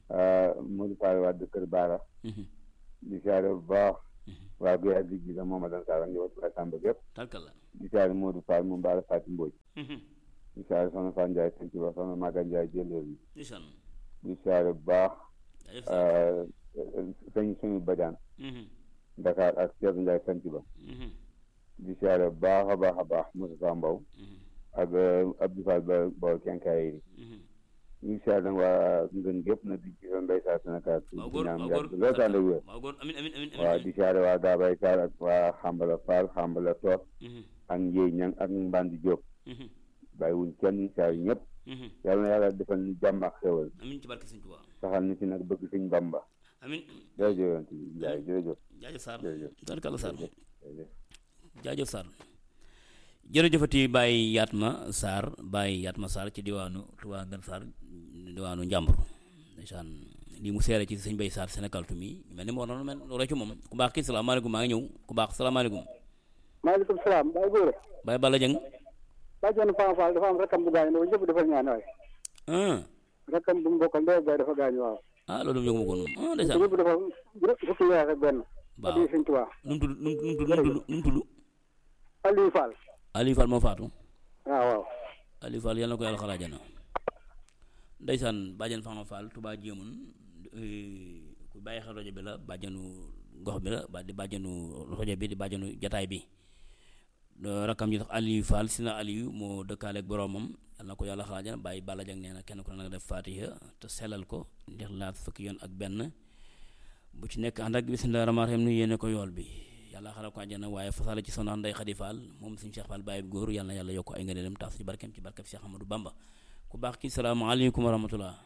Modou Fall waa Kër Baara di siyaare bu baax waa Guèye ak Diggi la moom Adan Sarr ak njabootu Baye Samba gépp tarkalla di siyaare Modou Fall moom Baara Fatou Mbodj di siyaare soxna Fall Ndiaye sëñ ci wax soxna Maga Ndiaye jëlóor yi ndeysaan di siyaare bu baax jaajëf Sarr sëñ suñu bajaan Dakar ak Cheikh Ndiaye sant ba di siyaare bu baax a baax a baax Moussa Mbow ak Abdou Fall ba ba kenkaay yi ñu ngi siyaare nag waa ngën gépp na di ci mbay saa Sénégal waaw di góor ñaan waaw yàgg góor loolu tànn ak wér waaw góor amin amin amin waaw amin di siyaare waa Gaabay Sarr ak waa Xambala Fall Xambala Toor ak Njéy Ñang ak Mbandi Diop bàyyi wuñ kenn siyaare ñëpp yàlla na yàlla defal ñu jàmm ak xéwal amin ci barke sëñ Tuubaa saxal ni ci nag bëgg suñ Bamba amin jërëjëf yonent bi Njaay jërëjëf jaajëf Sarr jërëjëf tarkalla Sarr jërëjëf jaajëf Sarr jërëjëfati Baye Yatma Sarr Baye Yatma Sarr ci diwaanu Touba Ngën Sarr diwaanu Njàmbur ndeysaan lii mu seere ci sëñ Bay Sarr Sénégal tumi mel ni moo noonu mel roy ci moom ku baax kii salaamaaleykum maa ngi ñëw ku baax salaamaaleykum maaleykum salaam Baye Góora Baye Balla Jeng bàjjenu Fama Fall dafa am rakkam bu gaañu ne ko ñëpp defal ñaan waay ah rakkam bu mu bokkal ndey ak baay dafa gaañu waaw ah loolu yëgu ma ko noonu ah te ndeysaan ñëpp dafa fukki weer ak benn waaw addi sëñ Tuubaa nu mu tudd nu mu tudd nu mu tudd nu mu tudd Aliou Fall Aliou Fall moo faatu waaw waaw Aliou Fall yal na ko yàlla xalaajana ndeysaan bàjjan Fama Fall Touba jéemun ku bàyyi xel rajo bi la bàjjanu gox bi la ba di bàjjanu rajo bi di bàjjanu jataay bi rakkam ji tax Aliou Fall si na Aliou moo dëkkaaleeg boroomam yal na ko yàlla xalaajana bàyyi Balla Jang nee na kenn ku ne nga def fatiha te sellal ko ndax laat fukki yoon ak benn bu ci nekk ànd ak bismillah rahmaan rahim nu yéene ko yool bi yàlla xaral ko àjjana waaye fasale ci soxna Ndey Xadi Fall moom suñu Cheikh Fall Baye bu góor yàlla na yàlla yokk ay ngëneelam taas ci barkeem ci barkeb Cheikh Amadou Bamba ku baax ki salaamaaleykum wa rahmatullah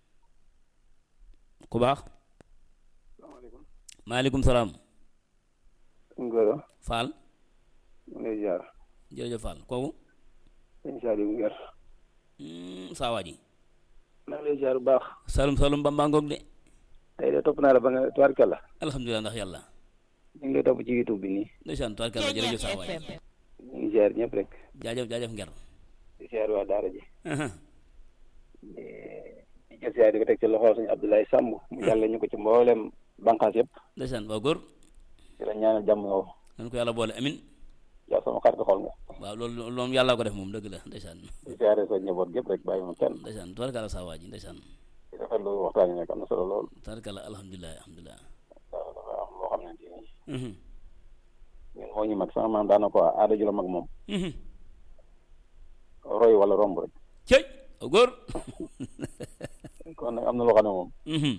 ku baax salaamaaleykum maaleykum salaam Ngoro Fall mu ngi lay ziar jërëjëf Fall kooku sëñ Saliou Nguer Hmm, saa waa ji maa ngi lay ziar bu baax salum salum Bamba ngoog de tey de topp naa la ba nga tubaarkalla alhamdulilah ndax yàlla ñu ngi lay topp ci YouTube bi nii ndeysaan tubaarkàlla jërëjëf saa waa ji ñu ngi ziar ñëpp rek jaajëf jaajëf nger di ziar waa daara ji di jël ziar di ko teg ci loxo suñu Abdoulaye Samb mu jàlle ñu ko ci mboolem bànqaas yëpp ndeysaan waaw góor di la ñaanal jàmm yow nan ko yàlla boole amin yow sama xarit xool nga waaw loolu loolu moom yàllaa ko def moom dëgg la ndeysaan di ziare sa njaboot gépp rek bàyyi ma kenn ndeysaan tubaarkàlla saa waa ji ndeysaan di rafetlu waxtaan yi nag am na solo lool tubaarkàlla alhamdulilah alhamdulilah waaw dafa am loo xam ne nii Mhm. ñun moo ñu mag sama maam daana ko aada ju la mag moom Mhm. roy wala romb rek cëy waaw góor kon nag am na loo xam ne moom Mhm.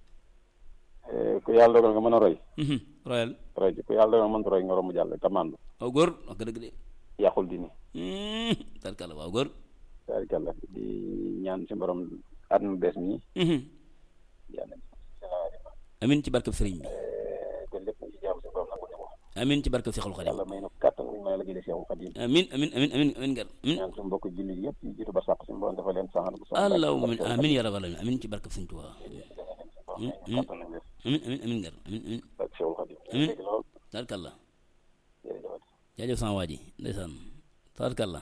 eh, ku yàlla dogal nga mën a roy Mhm. royal roy ci ku yàlla dogal nga mënta roy nga romb jàll te màndu waaw góor wax nga dëgg de yàqul dini Mhm. tubaarkàlla waaw góor tabarikàlla di ñaan si borom at mu bees mi Mhm. yàlla amin ci barkeb sëriñ bi te lépp ci jàmm si borom nag ko ne ko amin ci barkeb Seexul Xadim yàlla may na kàttan bu ñu mën a liggéey Seexul Xadim amin amin amin amin amin nger amin ñaan suñu mbokk julli yëpp yi jiitu ba sàq suñu borom dafa leen saxal bu sax allahumma amin amin ya rabbal alamin amin ci barkeb Sëriñ Tuubaa amin amin amin amin nger amin amin ak Seexul Xadim Amin. dégg lool tubaarkàlla jërëjëf jaajëf sama waa ji ndeysaan tabarkàlla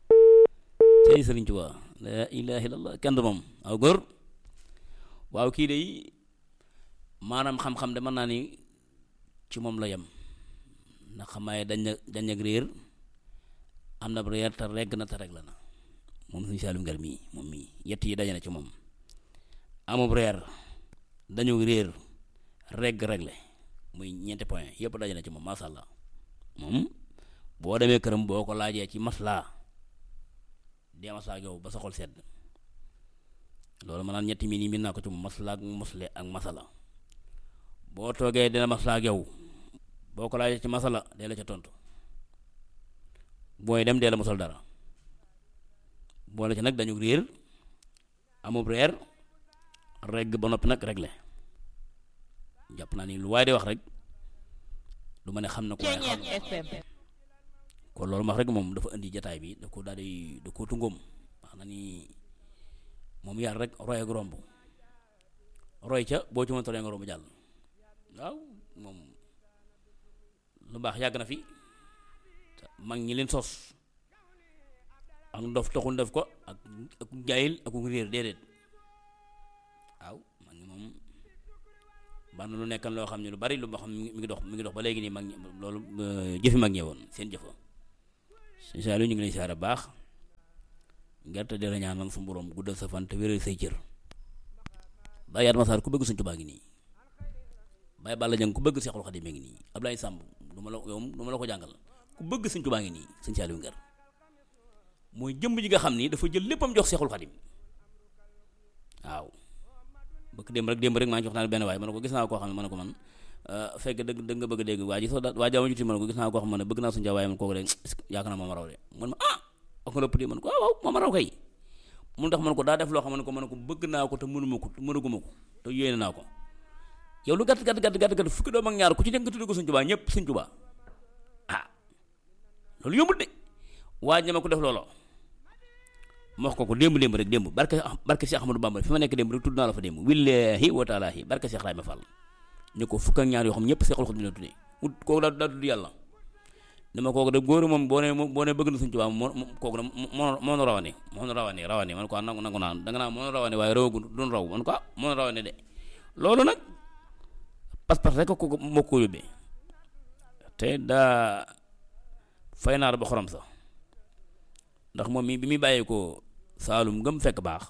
tey sëriñ Tuubaa la ilaha illallah kenn du moom waaw góor waaw kii de maanaam xam-xam de mën naa ni ci moom la yem ndax xamaaye dañ na dañ ak réer am na réer te regg na te reg la na moom suñu Saliou Nguer mii moom mii yett yi daje na ci moom amub reer dañu réer regg regle muy ñeenti point yëpp daje na ci moom masha Allah moom boo demee këram boo ko laajee ci maslaa dee maslaa ak yow ba sa xol sedd loolu ma naan ñetti miin yi miin naa ko ci moom maslaa ak mosle ak masala boo toogee dina maslaa ak yow boo ko laajee ci masala dee la ca tontu booy dem dee la mosal dara boole ci nag dañu réer amub reer regg ba noppi nag regle jàpp naa ni lu waaye di wax rek du ma ne xam na ko waaye xam na kon loolu wax rek moom dafa indi jataay bi da ko daal di da ko tungoom wax na ni moom yar rek roy ak romb roy ca boo ci mënta roy nga romb jàll waaw moom lu baax yàgg na fi te mag ñi leen sos ak ndof taxul def ko ak ak jaayil ak réer déedéet waaw mag ñi moom ban lu nekkan loo xam ne lu bari lu ma xam mi ngi dox mi ngi dox ba léegi nii mag ñi loolu jëfi mag ñee woon seen jëfa sëñ Saliou ñu ngi lay siyaare baax gerte di la ñaanal su borom guddal sa fan te wéral say cër Baye Yatma Sarr ku bëgg Sëñ Tuubaa ngi nii Baye Balla Jang ku bëgg Seexul Xadiim ngi nii Ablaye Samb du ma la yow du ma la ko jàngal ku bëgg Sëñ Tuubaa ngi nii sëñ Saliou Nguer mooy jëmb ji nga xam ni dafa jël léppam jox Seexul Xadiim waaw bëgg démb rek démb rek maa ngi jox naa benn waaye man ko gis naa koo xam ne man ko man fekk dëgg dëgg nga bëgg a dégg waa ji soo da waa jaama juti man ko gis naa koo xam ne bëgg naa suñu waaye man kooku de yaakaar naa moom raw de man ma ah wax nga lépp de man ko waaw waaw moom raw kay mun tax man ko daa def loo xam ne ko man ko bëgg naa ko te mënuma ko mënaguma ko te yéene naa ko yow lu gàtt gàtt gàtt gàtt gàtt fukki doom ak ñaar ku ci nekk nga tudd ko Sëñ Tuubaa ñëpp Sëñ Tuubaa ah loolu yombul de waa ñama ko def looloo ma wax ko ko démb démb rek démb barke barke Cheikh Ahmadou Bamba fi ma nekk démb rek tudd naa la fa démb willahi wa taalaahi barke Cheikh Rahima Fall ñu ko fukk ak ñaar yoo xam ñëpp Seexul Xadiim la tuddee ut kooku daa daa tudd yàlla dama kooku de góor moom boo nee boo nee bëgg na Sëñ Tuubaa moo kooku de moo moo rawane moo rawane rawane man ko nangu nangu naan danga naa moo rawane waaye rawagu doon raw man ko ah moo rawane de loolu nag pas-pas rek ko moo ko yóbbee te daa fay naar ba xorom sax ndax moom mi bi muy bàyyee ko Saalum ngëm fekk baax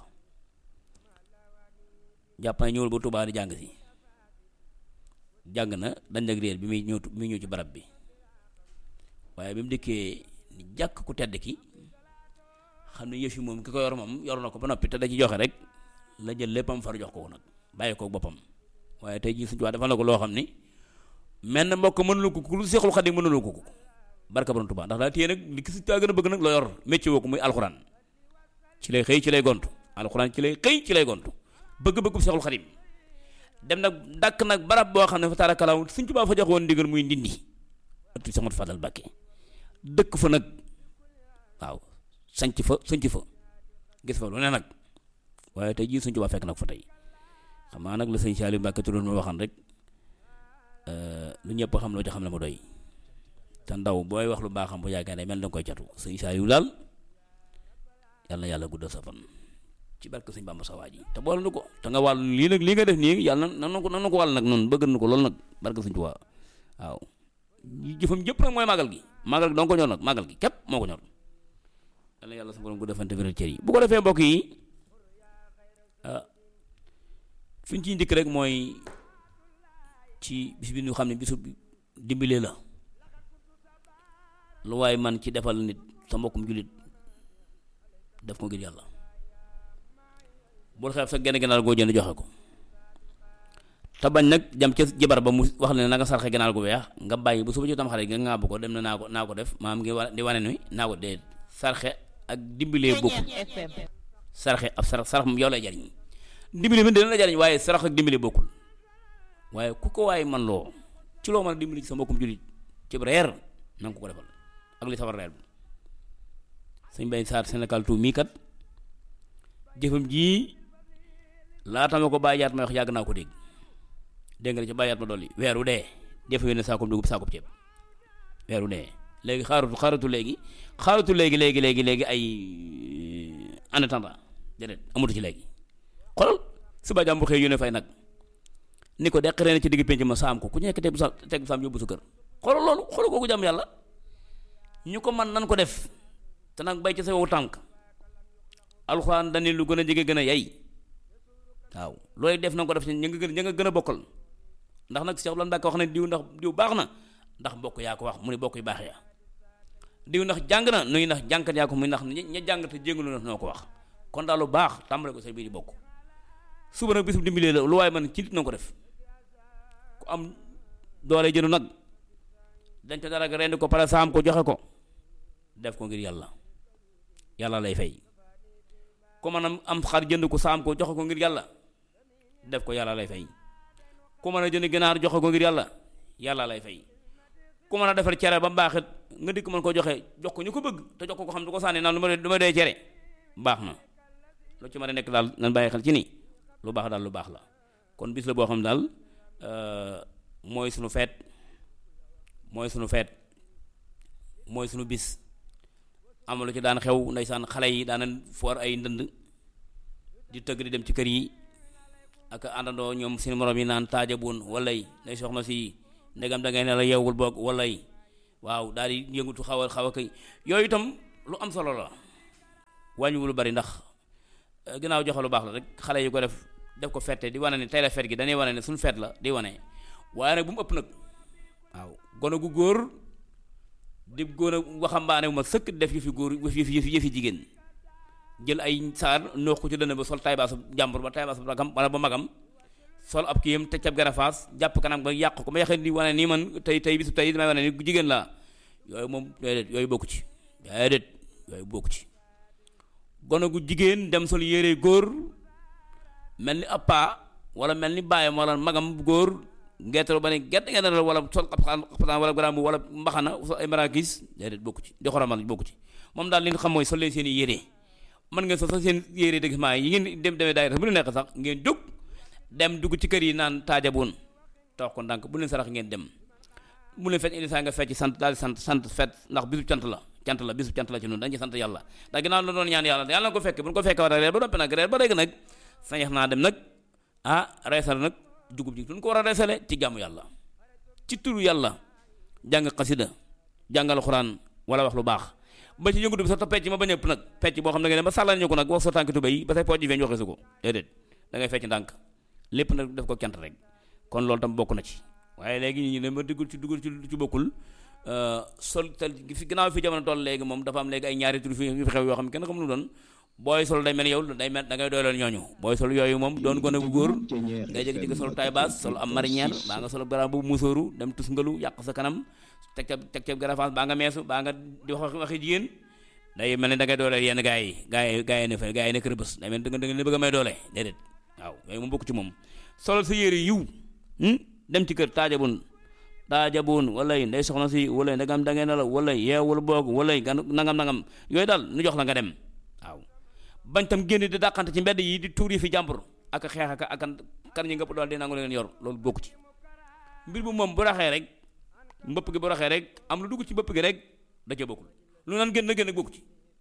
jàpp na ñëwul ba Tuubaa di jàng si jàng na dañ ak réer bi muy ñëw bi muy ñëw ci barab bi waaye bi mu dikkee ni jàkk ku tedd ki xam ne yëf yi moom ki ko yor moom yor na ko ba noppi te da ci joxe rek la jël léppam far jox ko nag bàyyi ko boppam waaye tey jii suñu Tuubaa defal na ko loo xam ni mel na mbokk mënulu ko ku lu Seexul Xadiim mënulu ko ko barka borom Tuubaa ndax daa téye nag li ki si taa gën a bëgg nag loo yor métier woo ko muy alxuraan ci lay xëy ci lay gontu alxuraan ci lay xëy ci lay gontu bëgg-bëggu Seexul Xadiim dem nag dàkk nag barab boo xam ne fa taarakalaaw Sëñ Tuubaa fa jox woon ndigal muy ndindi ëttu Seex Ahmadu Fadal Mbàkke dëkk fa nag waaw sanc fa sanc fa gis fa lu ne nag waaye tey jii Sëñ Tuubaa fekk nag fa tey xam naa nag la sëñ Saliou Mbàkke tuddoon ma waxan rek lu ñëpp xam loo ci xam ne ma doy te ndaw booy wax lu baaxam bu yaakaar ne mel na nga koy catu sëñ Saliou daal yàlla na yàlla guddal sa fan ci barke sëñ Bamba sa waa ji te boole na ko te nga wàll lii nag lii nga def nii yàlla na na ko na ko wàll nag noonu bëgg na ko loolu nag barke sëñ Tuubaa waaw jëfam jëpp nag mooy màggal gi màggal gi dong ko ñor nag màggal gi képp moo ko ñor yàlla yàlla sa borom guddal fan te wéral cër yi bu ko defee mbokk yi ah fi ñu ciy njëkk rek mooy ci bis bi ñu xam ne bisu dimbalee la lu waaye man ci defal nit sa mbokkum jullit def ko ngir yàlla bul xeeb sa genn ganaar goo jënd joxe ko te bañ nag jam ca jabar ba mu wax ne na nga sarxe ganaar gu weex nga bàyyi bu suba ci tam xarit nga ŋàbb ko dem na naa ko naa ko def maam ngi wa di wane ni naa ko dee sarxe ak dimbalee bokk sarxe ab sarax sarax moom yow lay jariñ dimbali bi dina la jariñ waaye sarax ak dimbali bokkul waaye ku ko waaye man loo ci loo mën a dimbali ci sa mbokkum jullit ci reer na nga ko ko defal ak li sawar reer bi sëñ Bay Saar Sénégal tout mii kat jëfam jii laata ma ko bàyyaat ma wax yàgg naa ko dégg dégg nga ci bàyyaat ma dolli weeru dee defe yónnee saakoob dugub saakoob ceeb weeru dee léegi xaaratu xaaratu léegi xaaratu léegi léegi léegi léegi ay en attendant déedéet amatu ci léegi xoolal suba jàmm bu xëy yónnee fay nag ni ko deqaree na ci digg penc ma saam ko ku nekk teg bu sa teg bu saam yóbbu sa kër xoolal loolu xoolal kooku jàmm yàlla ñu ko man nan ko def te nag bay ci sa wow tànk alxuraan dañu lu gën a jege gën a yay waaw looy def na ko def ña nga gën ña nga gën a bokkal ndax nag Cheikh Lan Mbàkke wax ne diw ndax diw baax na ndax mbokk yaa ko wax mu ne bokk yu baax ya diw ndax jàng na nuy ndax jànkat yaa ko muy ndax ña jàng te jéngalu na noo ko wax kon daal lu baax tàmbale ko say biir di bokk suba nag bisum dimbalee la lu waaye man ci nit na ko def ku am doole jënu nag dañ ko dara rendi ko pare saam ko joxe ko def ko ngir yàlla yàlla lay fay ku mën a am xar jënd ko saam ko joxe ko ngir yàlla def ko yàlla lay fay ku mën a jënd ginaar joxe ko ngir yàlla yàlla lay fay ku mën a defar cere ba mbaaxit nga dikk mën ko joxe jox ko ñu ko bëgg te jox ko ko xam du ko sànni naan lu ma du ma dee cere baax na lu ci mën a nekk daal nan bàyyi xel ci ni lu baax daal lu baax la kon bis la boo xam daal mooy sunu feet mooy sunu feet mooy sunu bis am lu ci daan xew ndeysaan xale yi daanan foor ay ndënd di tëgg di dem ci kër yi ak àndandoo ñoom seen morom yi naan taajabun walay day soxna si ndegam da ngay ne la yeewul boog walay waaw daal di yëngutu xaw a xaw a kay yooyu itam lu am solo la wàññiwul lu bari ndax ginnaaw joxe lu baax la rek xale yu ko def def ko fette di wane ne tey la fet gi dañuy wane ne suñu fet la di wane waaye nag bu mu ëpp nag waaw gone gu góor di góor a waxambaane bu ma sëkk def yëfi góor yëfi yëfi yëfi jigéen jël ay saar noox ko ci dënn ba sol taybaasu jàmbur ba taybaasu ragam wala ba magam sol ab kiyam te cab garafaas jàpp kanam ba yàq ko ba yaxee di wane nii man tey tey bisu tey damay wane ni jigéen laa yooyu moom déedéet yooyu bokku ci déedéet yooyu bokku ci gone gu jigéen dem sol yére góor mel ni ab paa wala mel ni baayam wala magam góor ngeetalu ba ne gerte ngeen wala sol xaptaan wala garaam wala mbaxana sol ay marakis déedéet bokku ci di xoromal bokku ci moom daal li nga xam mooy sol leen seen i yére mën ngeen sol sax seen yére dëgg maa yi ngeen dem demee daay bu lu nekk sax ngeen jóg dem dugg ci kër yi naan taajaboon toog ko ndànk bu leen sarax ngeen dem bu leen fecc indi saa nga fecc sant daal di sant sant fet ndax bisu cant la cant la bisu cant la ci noonu dañ ci sant yàlla ndax ginnaaw la doon ñaan yàlla yàlla na ko fekke bu ñu ko fekke war a reer ba noppi nag reer ba léegi nag sañex naa dem nag ah reesal nag dugub ji duñ ko war a reesale ci jàmm yàlla ci turu yàlla jàng xasida jàngal xuraan wala wax lu baax ba ci yëngutu bi sax te pecc ma ba ñëpp nag pecc boo xam ne nga dem ba sàllal ñu ko nag wax sa tànk tubéy ba say pooj yi feeñ waxee su ko déedéet da ngay fecc ndànk lépp nag def ko cant rek kon loolu tam bokk na ci waaye léegi ñu ne ma duggul ci duggul ci ci bokkul sol tal fi gannaaw fi jamono toll léegi moom dafa am léegi ay ñaari tur fi fi xew yoo xam ne kenn xamul lu doon booy sol day mel yow day mel da ngay dooleel ñooñu booy sol yooyu moom doon gone bu góor ngay jékki-jékki sol taay baas sol am marinière baa nga sol garab bu musóoru dem tusngalu yàq sa kanam teg ca teg ca garafaas baa nga meesu baa nga di wax waxi jigéen day mel ni da ngay dooleel yenn gaa yi gaa yi gaa yi ne fa gaa yi ne kër bés day mel da nga da nga bëgg a may doole déedéet waaw yooyu moom bokk ci moom solal sa yére yiw dem ci kër taajabun taajabun walay ndey soxna si walay ndegam da ngeen la walay yeewul boog walay gan nangam nangam yooyu daal nu jox la nga dem waaw bañ tam génn di dàqante ci mbedd yi di tuur yi fi jàmbur ak xeex ak ak kan ñi nga dool di nangu leen yor loolu bokku ci mbir bu moom bu raxee rek mbëpp gi bu raxee rek am lu dugg ci mbëpp gi rek da ca bokkul lu naan génn génn bokku ci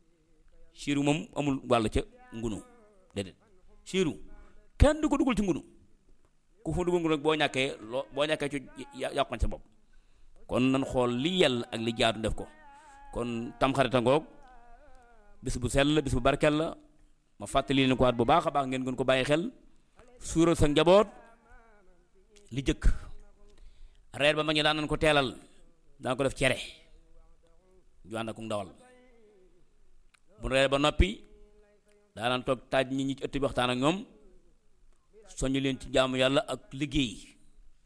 siiru moom amul wàll ca ngunu déedéet siiru kenn du ko dugal ci ngunu ku fa dugal ngunu rek boo ñàkkee loo boo ñàkkee ci yàqoon sa bopp kon nan xool li yàlla ak li jaadu def ko kon tamxarita ngoog bis bu sell bis bu barkel la ma fàttali leen ko waat bu baax a baax ngeen gën ko bàyyi xel suural sa njaboot li jëkk reer ba ma ñu daan nañ ko teelal daan ko def cere ju ànd ak ndawal bu reer ba noppi daa daan toog taaj nit ñi ci ëtt bi waxtaan ak ñoom soñu leen ci jaamu yàlla ak liggéey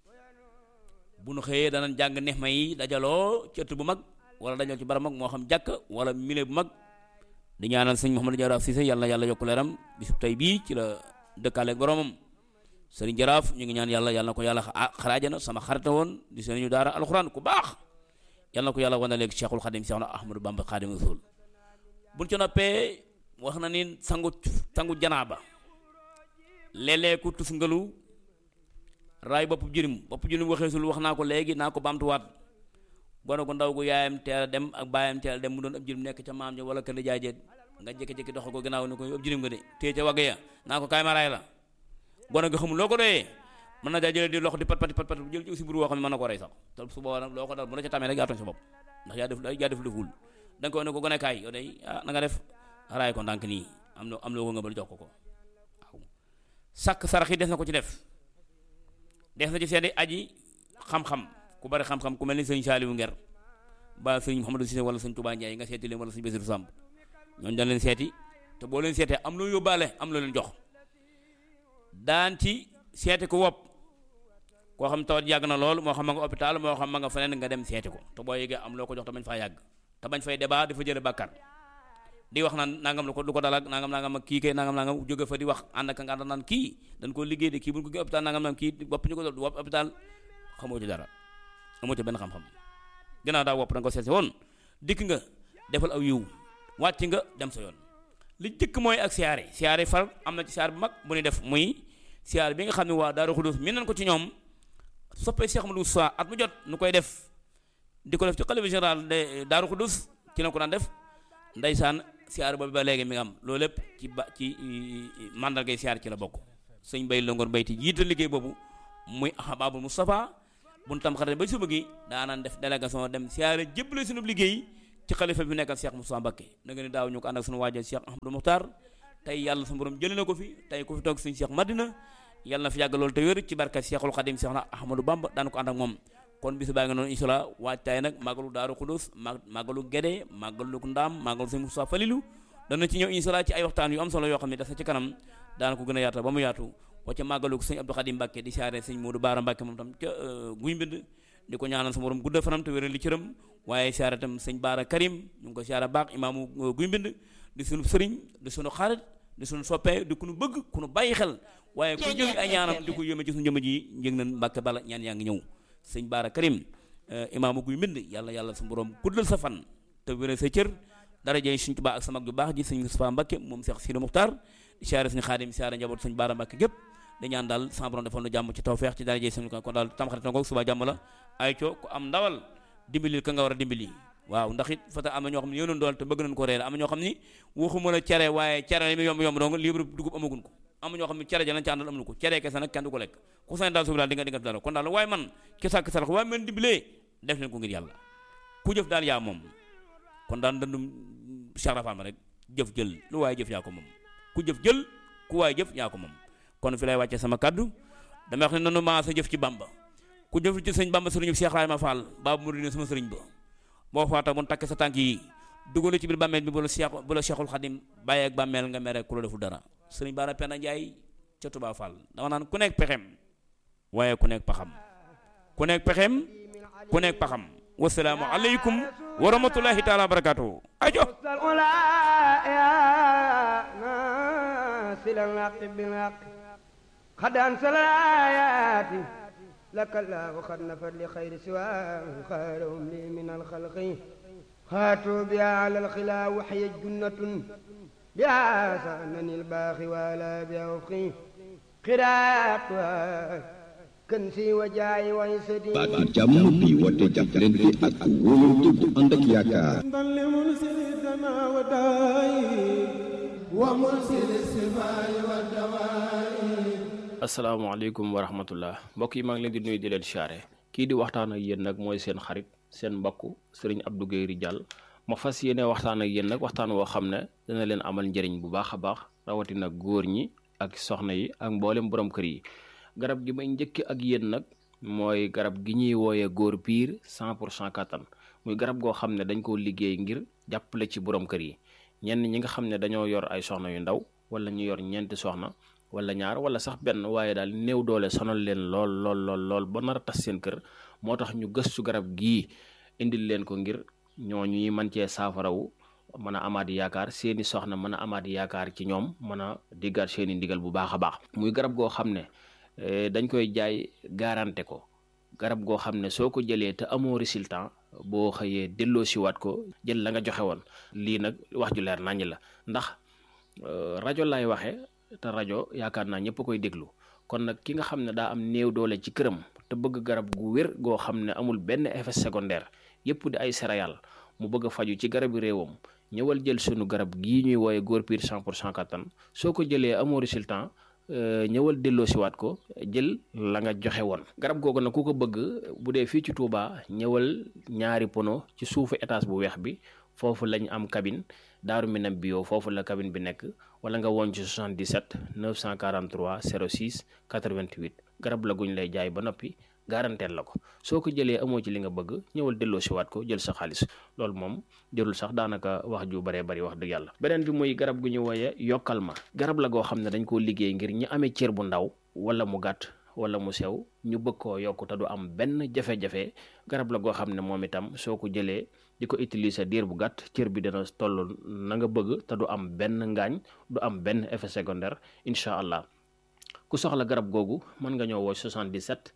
bu nu xëyee danañ jàng neex ma yi dajaloo ci ëtt bu mag wala dajal ci bara mag moo xam jàkk wala mile bu mag di ñaanal sëñ Mouhamadou Jaraaf Cissé yàlla yàlla yokk leeram bisub tey bii ci la dëkkaaleeg boromam sëriñ Jaraaf ñu ngi ñaan yàlla yàlla na ko yàlla xaraajana sama xarita woon di sëriñu daara alxuraan ku baax yàlla na ko yàlla wane léegi Cheikhul Xadim Cheikh na Ahmadou Bamba Xadim Rasul buñ ci noppee wax na ni sangu sangu janaaba léeg-léeg ku tus ngalu raay bopp jërim bopp jërim waxeesul wax naa ko léegi naa ko baamtuwaat gone gu ndaw gu yaayam teel a dem ak baayam teel a dem mu doon ab jërim nekk ca maam ja wala kër jaay jeet nga jékki-jékki dox ko gannaaw ni ko ab jërim nga de téye ca wagg ya naa ko kaay ma raay la gone ga xamul loo ko doyee mën na daa jëlee di loxo di pat pati pat pat jël ci aussi buru woo xam ne mën na ko rey sax te su boobaa nag loo ko dal bu la ca tamee rek yaa tooñ sa bopp ndax yaa def yaa def deful da nga koy ne ko gone kaay yow day ah na nga def raay ko ndànk nii am na am loo ko nga bal jox ko ko waaw sàkk sarax yi des na ko ci def des na ci seeti aji xam-xam ku bari xam-xam ku mel ni sëñ Saaliwu Nger ba sëñ Mouhamadou Cissé wala sëñ Touba Ndiaye nga seeti leen wala sëñ Basiru Samb ñooñu dañ leen seeti te boo leen seetee am loo yóbbaale am loo leen jox daan ci seeti ko wopp koo xam tawat yàgg na lool moo xam ma nga hôpital moo xam ma nga feneen nga dem seeti ko te boo yëgee am loo ko jox te bañ faa yàgg te bañ fay débat dafa jële bàkkar di wax naan nangam lu ko lu ko dalak nangam nangam ak kii kay nangam nangam jóge fa di wax ànd ak nga ànd naan kii dañ ko liggéey de kii bu ñu ko gën hôpital nangam nangam kii wopp ñu ko dol wopp hôpital xamoo ci dara amoo ci benn xam-xam gannaaw daa wopp da nga ko seet si woon dikk nga defal aw yiw wàcc nga dem sa yoon li jëkk mooy ak siyaare siyaare far am na ci siyaare bu mag bu ñuy def muy siyaare bi nga xam ne waa Daaru Xudus mi nañ ko ci ñoom soppee Cheikh Amadou Sa at mu jot nu koy def di ko def ci xalifa général de Daaru Xudus ci la ko daan def ndeysaan siyaare boobu ba léegi mi nga am loolu lépp ci ba ci mandargay siyaare ci la bokk sëñ bay longoor bayti jiital liggéey boobu muy Ahbabul Moustapha buñ tam xarate ba suba gi daanaan def délégation dem siyaare jébbale sunu liggéey ci xalifa bi nekkal Cheikh Moustapha Mbacké na nga ni daaw ñu ko ànd ak sunu waajal Cheikh Ahmadou Mokhtar tey yàlla sa borom jëlee na ko fi tey ku fi toog sëñ Cheikh Madina yàlla na fi yàgg loolu te wér ci barkat Cheikhul Khadim Cheikh na Ahmadou Bamba daan ko ànd ak moom kon bisu baa nga noonu incha allah waajtaay nag màggalu Daaru Xudus màggalu Gédé màggalu Ndaam màggalu sëñ Moustapha Falilou dana ci ñëw incha allah ci ay waxtaan yu am solo yoo xam ne dafa ci kanam daana ko gën a yaata ba mu yaatu wa ca màggalu sëñ Abdou Khadim Mbacké di siyaare sëñ Modou Baara Mbacké moom tam ca guy mbind di ko ñaanal sa borom gudda fanam te wéral li cëram waaye siyaare tam sëñ Baara Karim ñu ngi ko siyaare baax imaamu guy mbind di sunu sëriñ di sunu xarit di sunu soppee di ku nu bëgg ku nu bàyyi xel waaye ku jël ay ñaanam di ko yéeme ci sunu jëmm ji njëg nañ Mbacké bala ñaan yaa ngi ñëw sëñ Baara Karim imaamu guy mbind yàlla yàlla sa borom guddal sa fan te wéral sa cër daraje suñ Tuubaa ak sa mag ju baax ji sëñ Moustapha Mbacké moom Cheikh Sidi Muxtaar di siyaare suñu xaadim siyaare njaboot sëñ Baara Mbacké gépp di ñaan daal sa borom defal nu jàmm ci tawfeex ci daraje sëñ kon daal tamxarit na ko suba jàmm la ay co ku am ndawal dimbali ka nga war a dimbali waaw ndax it fata am na ñoo xam ne yéenoon dool te bëgg nañ ko reere am na ñoo xam ni waxuma la cere waaye cere li mu yomb yomb dong libre dugub amagun ko am na ñoo xam ne cere ja lañ ci àndal amuñu ko cere kese nag kenn du ko lekk ku sañ daal subi daal di nga di nga dara kon daal waaye man ki sàkk sarax waaye man dimbalee def leen ko ngir yàlla ku jëf daal yaa moom kon daal dandum sarafaam rek jëf jël lu waaye jëf yaa ko moom ku jëf jël ku waaye jëf yaa ko moom kon fi lay wàcce sama kaddu dama wax ne nanu maa sa jëf ci bamba ku jëf ci sëñ bamba sëriñu Cheikh Rahima Fall baabu mu ne sama sëriñ ba boo faata mun takk sa tànk yi dugal ci biir bàmmeel bi bu la Cheikh bu la Cheikhul Khadim bàyyi ak bàmmeel nga mere ku la deful dara sëriñ Bara Penda Njaay ca Touba Fall dama naan ku nekk pexem waaye ku nekk paxam ku nekk pexem ku nekk paxam wasalaamu aleykum wa rahmatullahi taala wa barakatuhu ajo قد أنزل الآيات لك الله قد نفر لخير سواه خيرهم لي من الخلق هاتوا بها على الخلا وحي جنة بها سأنني الباخي ولا بها وفقي قراءتها كنسي وجاي ويسدي baat jàmm bi woote jàppalante ak wóolante bu ànd ak yaakaar لمنزل السماء والدواء ومنزل السماء والدواء asalaamaaleykum wa rahmatullah mbokk yi maa ngi leen di nuyu di leen siyaare kii di waxtaan ak yéen nag mooy seen xarit seen mbokk sëriñ Abdou Guèye Ridial ma fas yéene waxtaan ak yéen nag waxtaan woo xam ne dana leen amal njëriñ bu baax a baax rawatina góor ñi ak soxna yi ak mboolem borom kër yi garab gi may njëkk ak yéen nag mooy garab gi ñuy wooyee góor piir 100 pour cent kattan muy garab goo xam ne dañ koo liggéey ngir jàppale ci borom kër yi ñenn ñi nga xam ne dañoo yor ay soxna yu ndaw wala ñu yor ñeenti soxna wala ñaar wala sax benn waaye daal néew doole sonal leen lool lool lool lool ba nar a tas seen kër moo tax ñu gëstu garab gii indil leen ko ngir ñooñu ñuy mën cee saafarawu mën a amaat yaakaar seeni soxna mën a amaat yaakaar ci ñoom mën a diggaat seeni ndigal bu baax a baax muy garab goo xam ne dañ koy jaay garanté ko garab goo xam ne soo ko jëlee te amoo résultat boo xëyee delloo siwaat ko jël la nga joxe woon lii nag wax ju leer naññ la ndax rajo laay waxee te rajo yaakaar naa ñëpp koy déglu kon nag ki nga xam ne daa am néew doole ci këram te bëgg garab gu wér goo xam ne amul benn effet secondaire yëpp di ay céréales mu bëgg a faju ci garabi réewam ñëwal jël sunu garab gii ñuy wooye góor piir 100 pour cent kattan soo ko jëlee amoo résultat ñëwal delloo siwaat ko jël la nga joxe woon garab googu nag ku ko bëgg bu dee fii ci Touba ñëwal ñaari pono ci suufu étage bu weex bi foofu lañ am cabine daaru minam bio foofu la cabine bi nekk wala nga woon ci 77 943 06 88 garab la guñ lay jaay ba noppi garanteel la ko soo ko jëlee amoo ci li nga bëgg ñëwal delloo siwaat ko jël sa xaalis loolu moom jërul sax daanaka wax ju baree bari wax dëgg yàlla beneen bi muy garab gu ñu wooye yokkal ma garab la goo xam ne dañ koo liggéey ngir ñi amee cër bu ndaw wala mu gàtt wala mu sew ñu bëgg koo yokk te du am benn jafe-jafe garab la goo xam ne moom itam soo ko jëlee di ko utiliser diir bu gàtt cër bi dina toll na nga bëgg te du am benn ngaañ du am benn effet secondaire incha allah ku soxla garab googu mën nga ñëw woo 77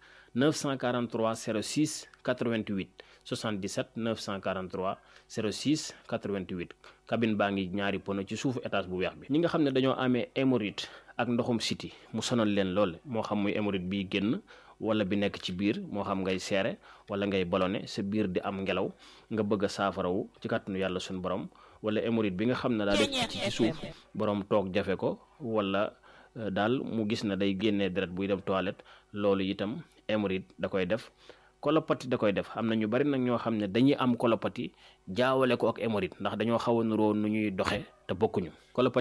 943 06 88 77 943 06 88 cabine baa ngi ñaari pono ci suufu étage bu weex bi ñi nga xam ne dañoo amee hémorroïde ak ndoxum siti mu sonal leen lool moo xam muy hémorroïde biy génn wala bi nekk ci biir moo xam ngay seere wala ngay ballonné sa biir di am ngelaw nga bëgg a saafarawu ci kàttanu yàlla suñu borom wala hémorroïde bi nga xam ne daa def ci ci suuf borom toog jafe ko wala daal mu gis na day génnee deret buy dem toilette loolu itam hémorroïde da koy def kolopati da koy def am na ñu bari nag ñoo xam ne dañuy am kolopati jaawale ko ak hémorroïde ndax dañoo xaw a nuroo nu ñuy doxe te bokkuñu kolopati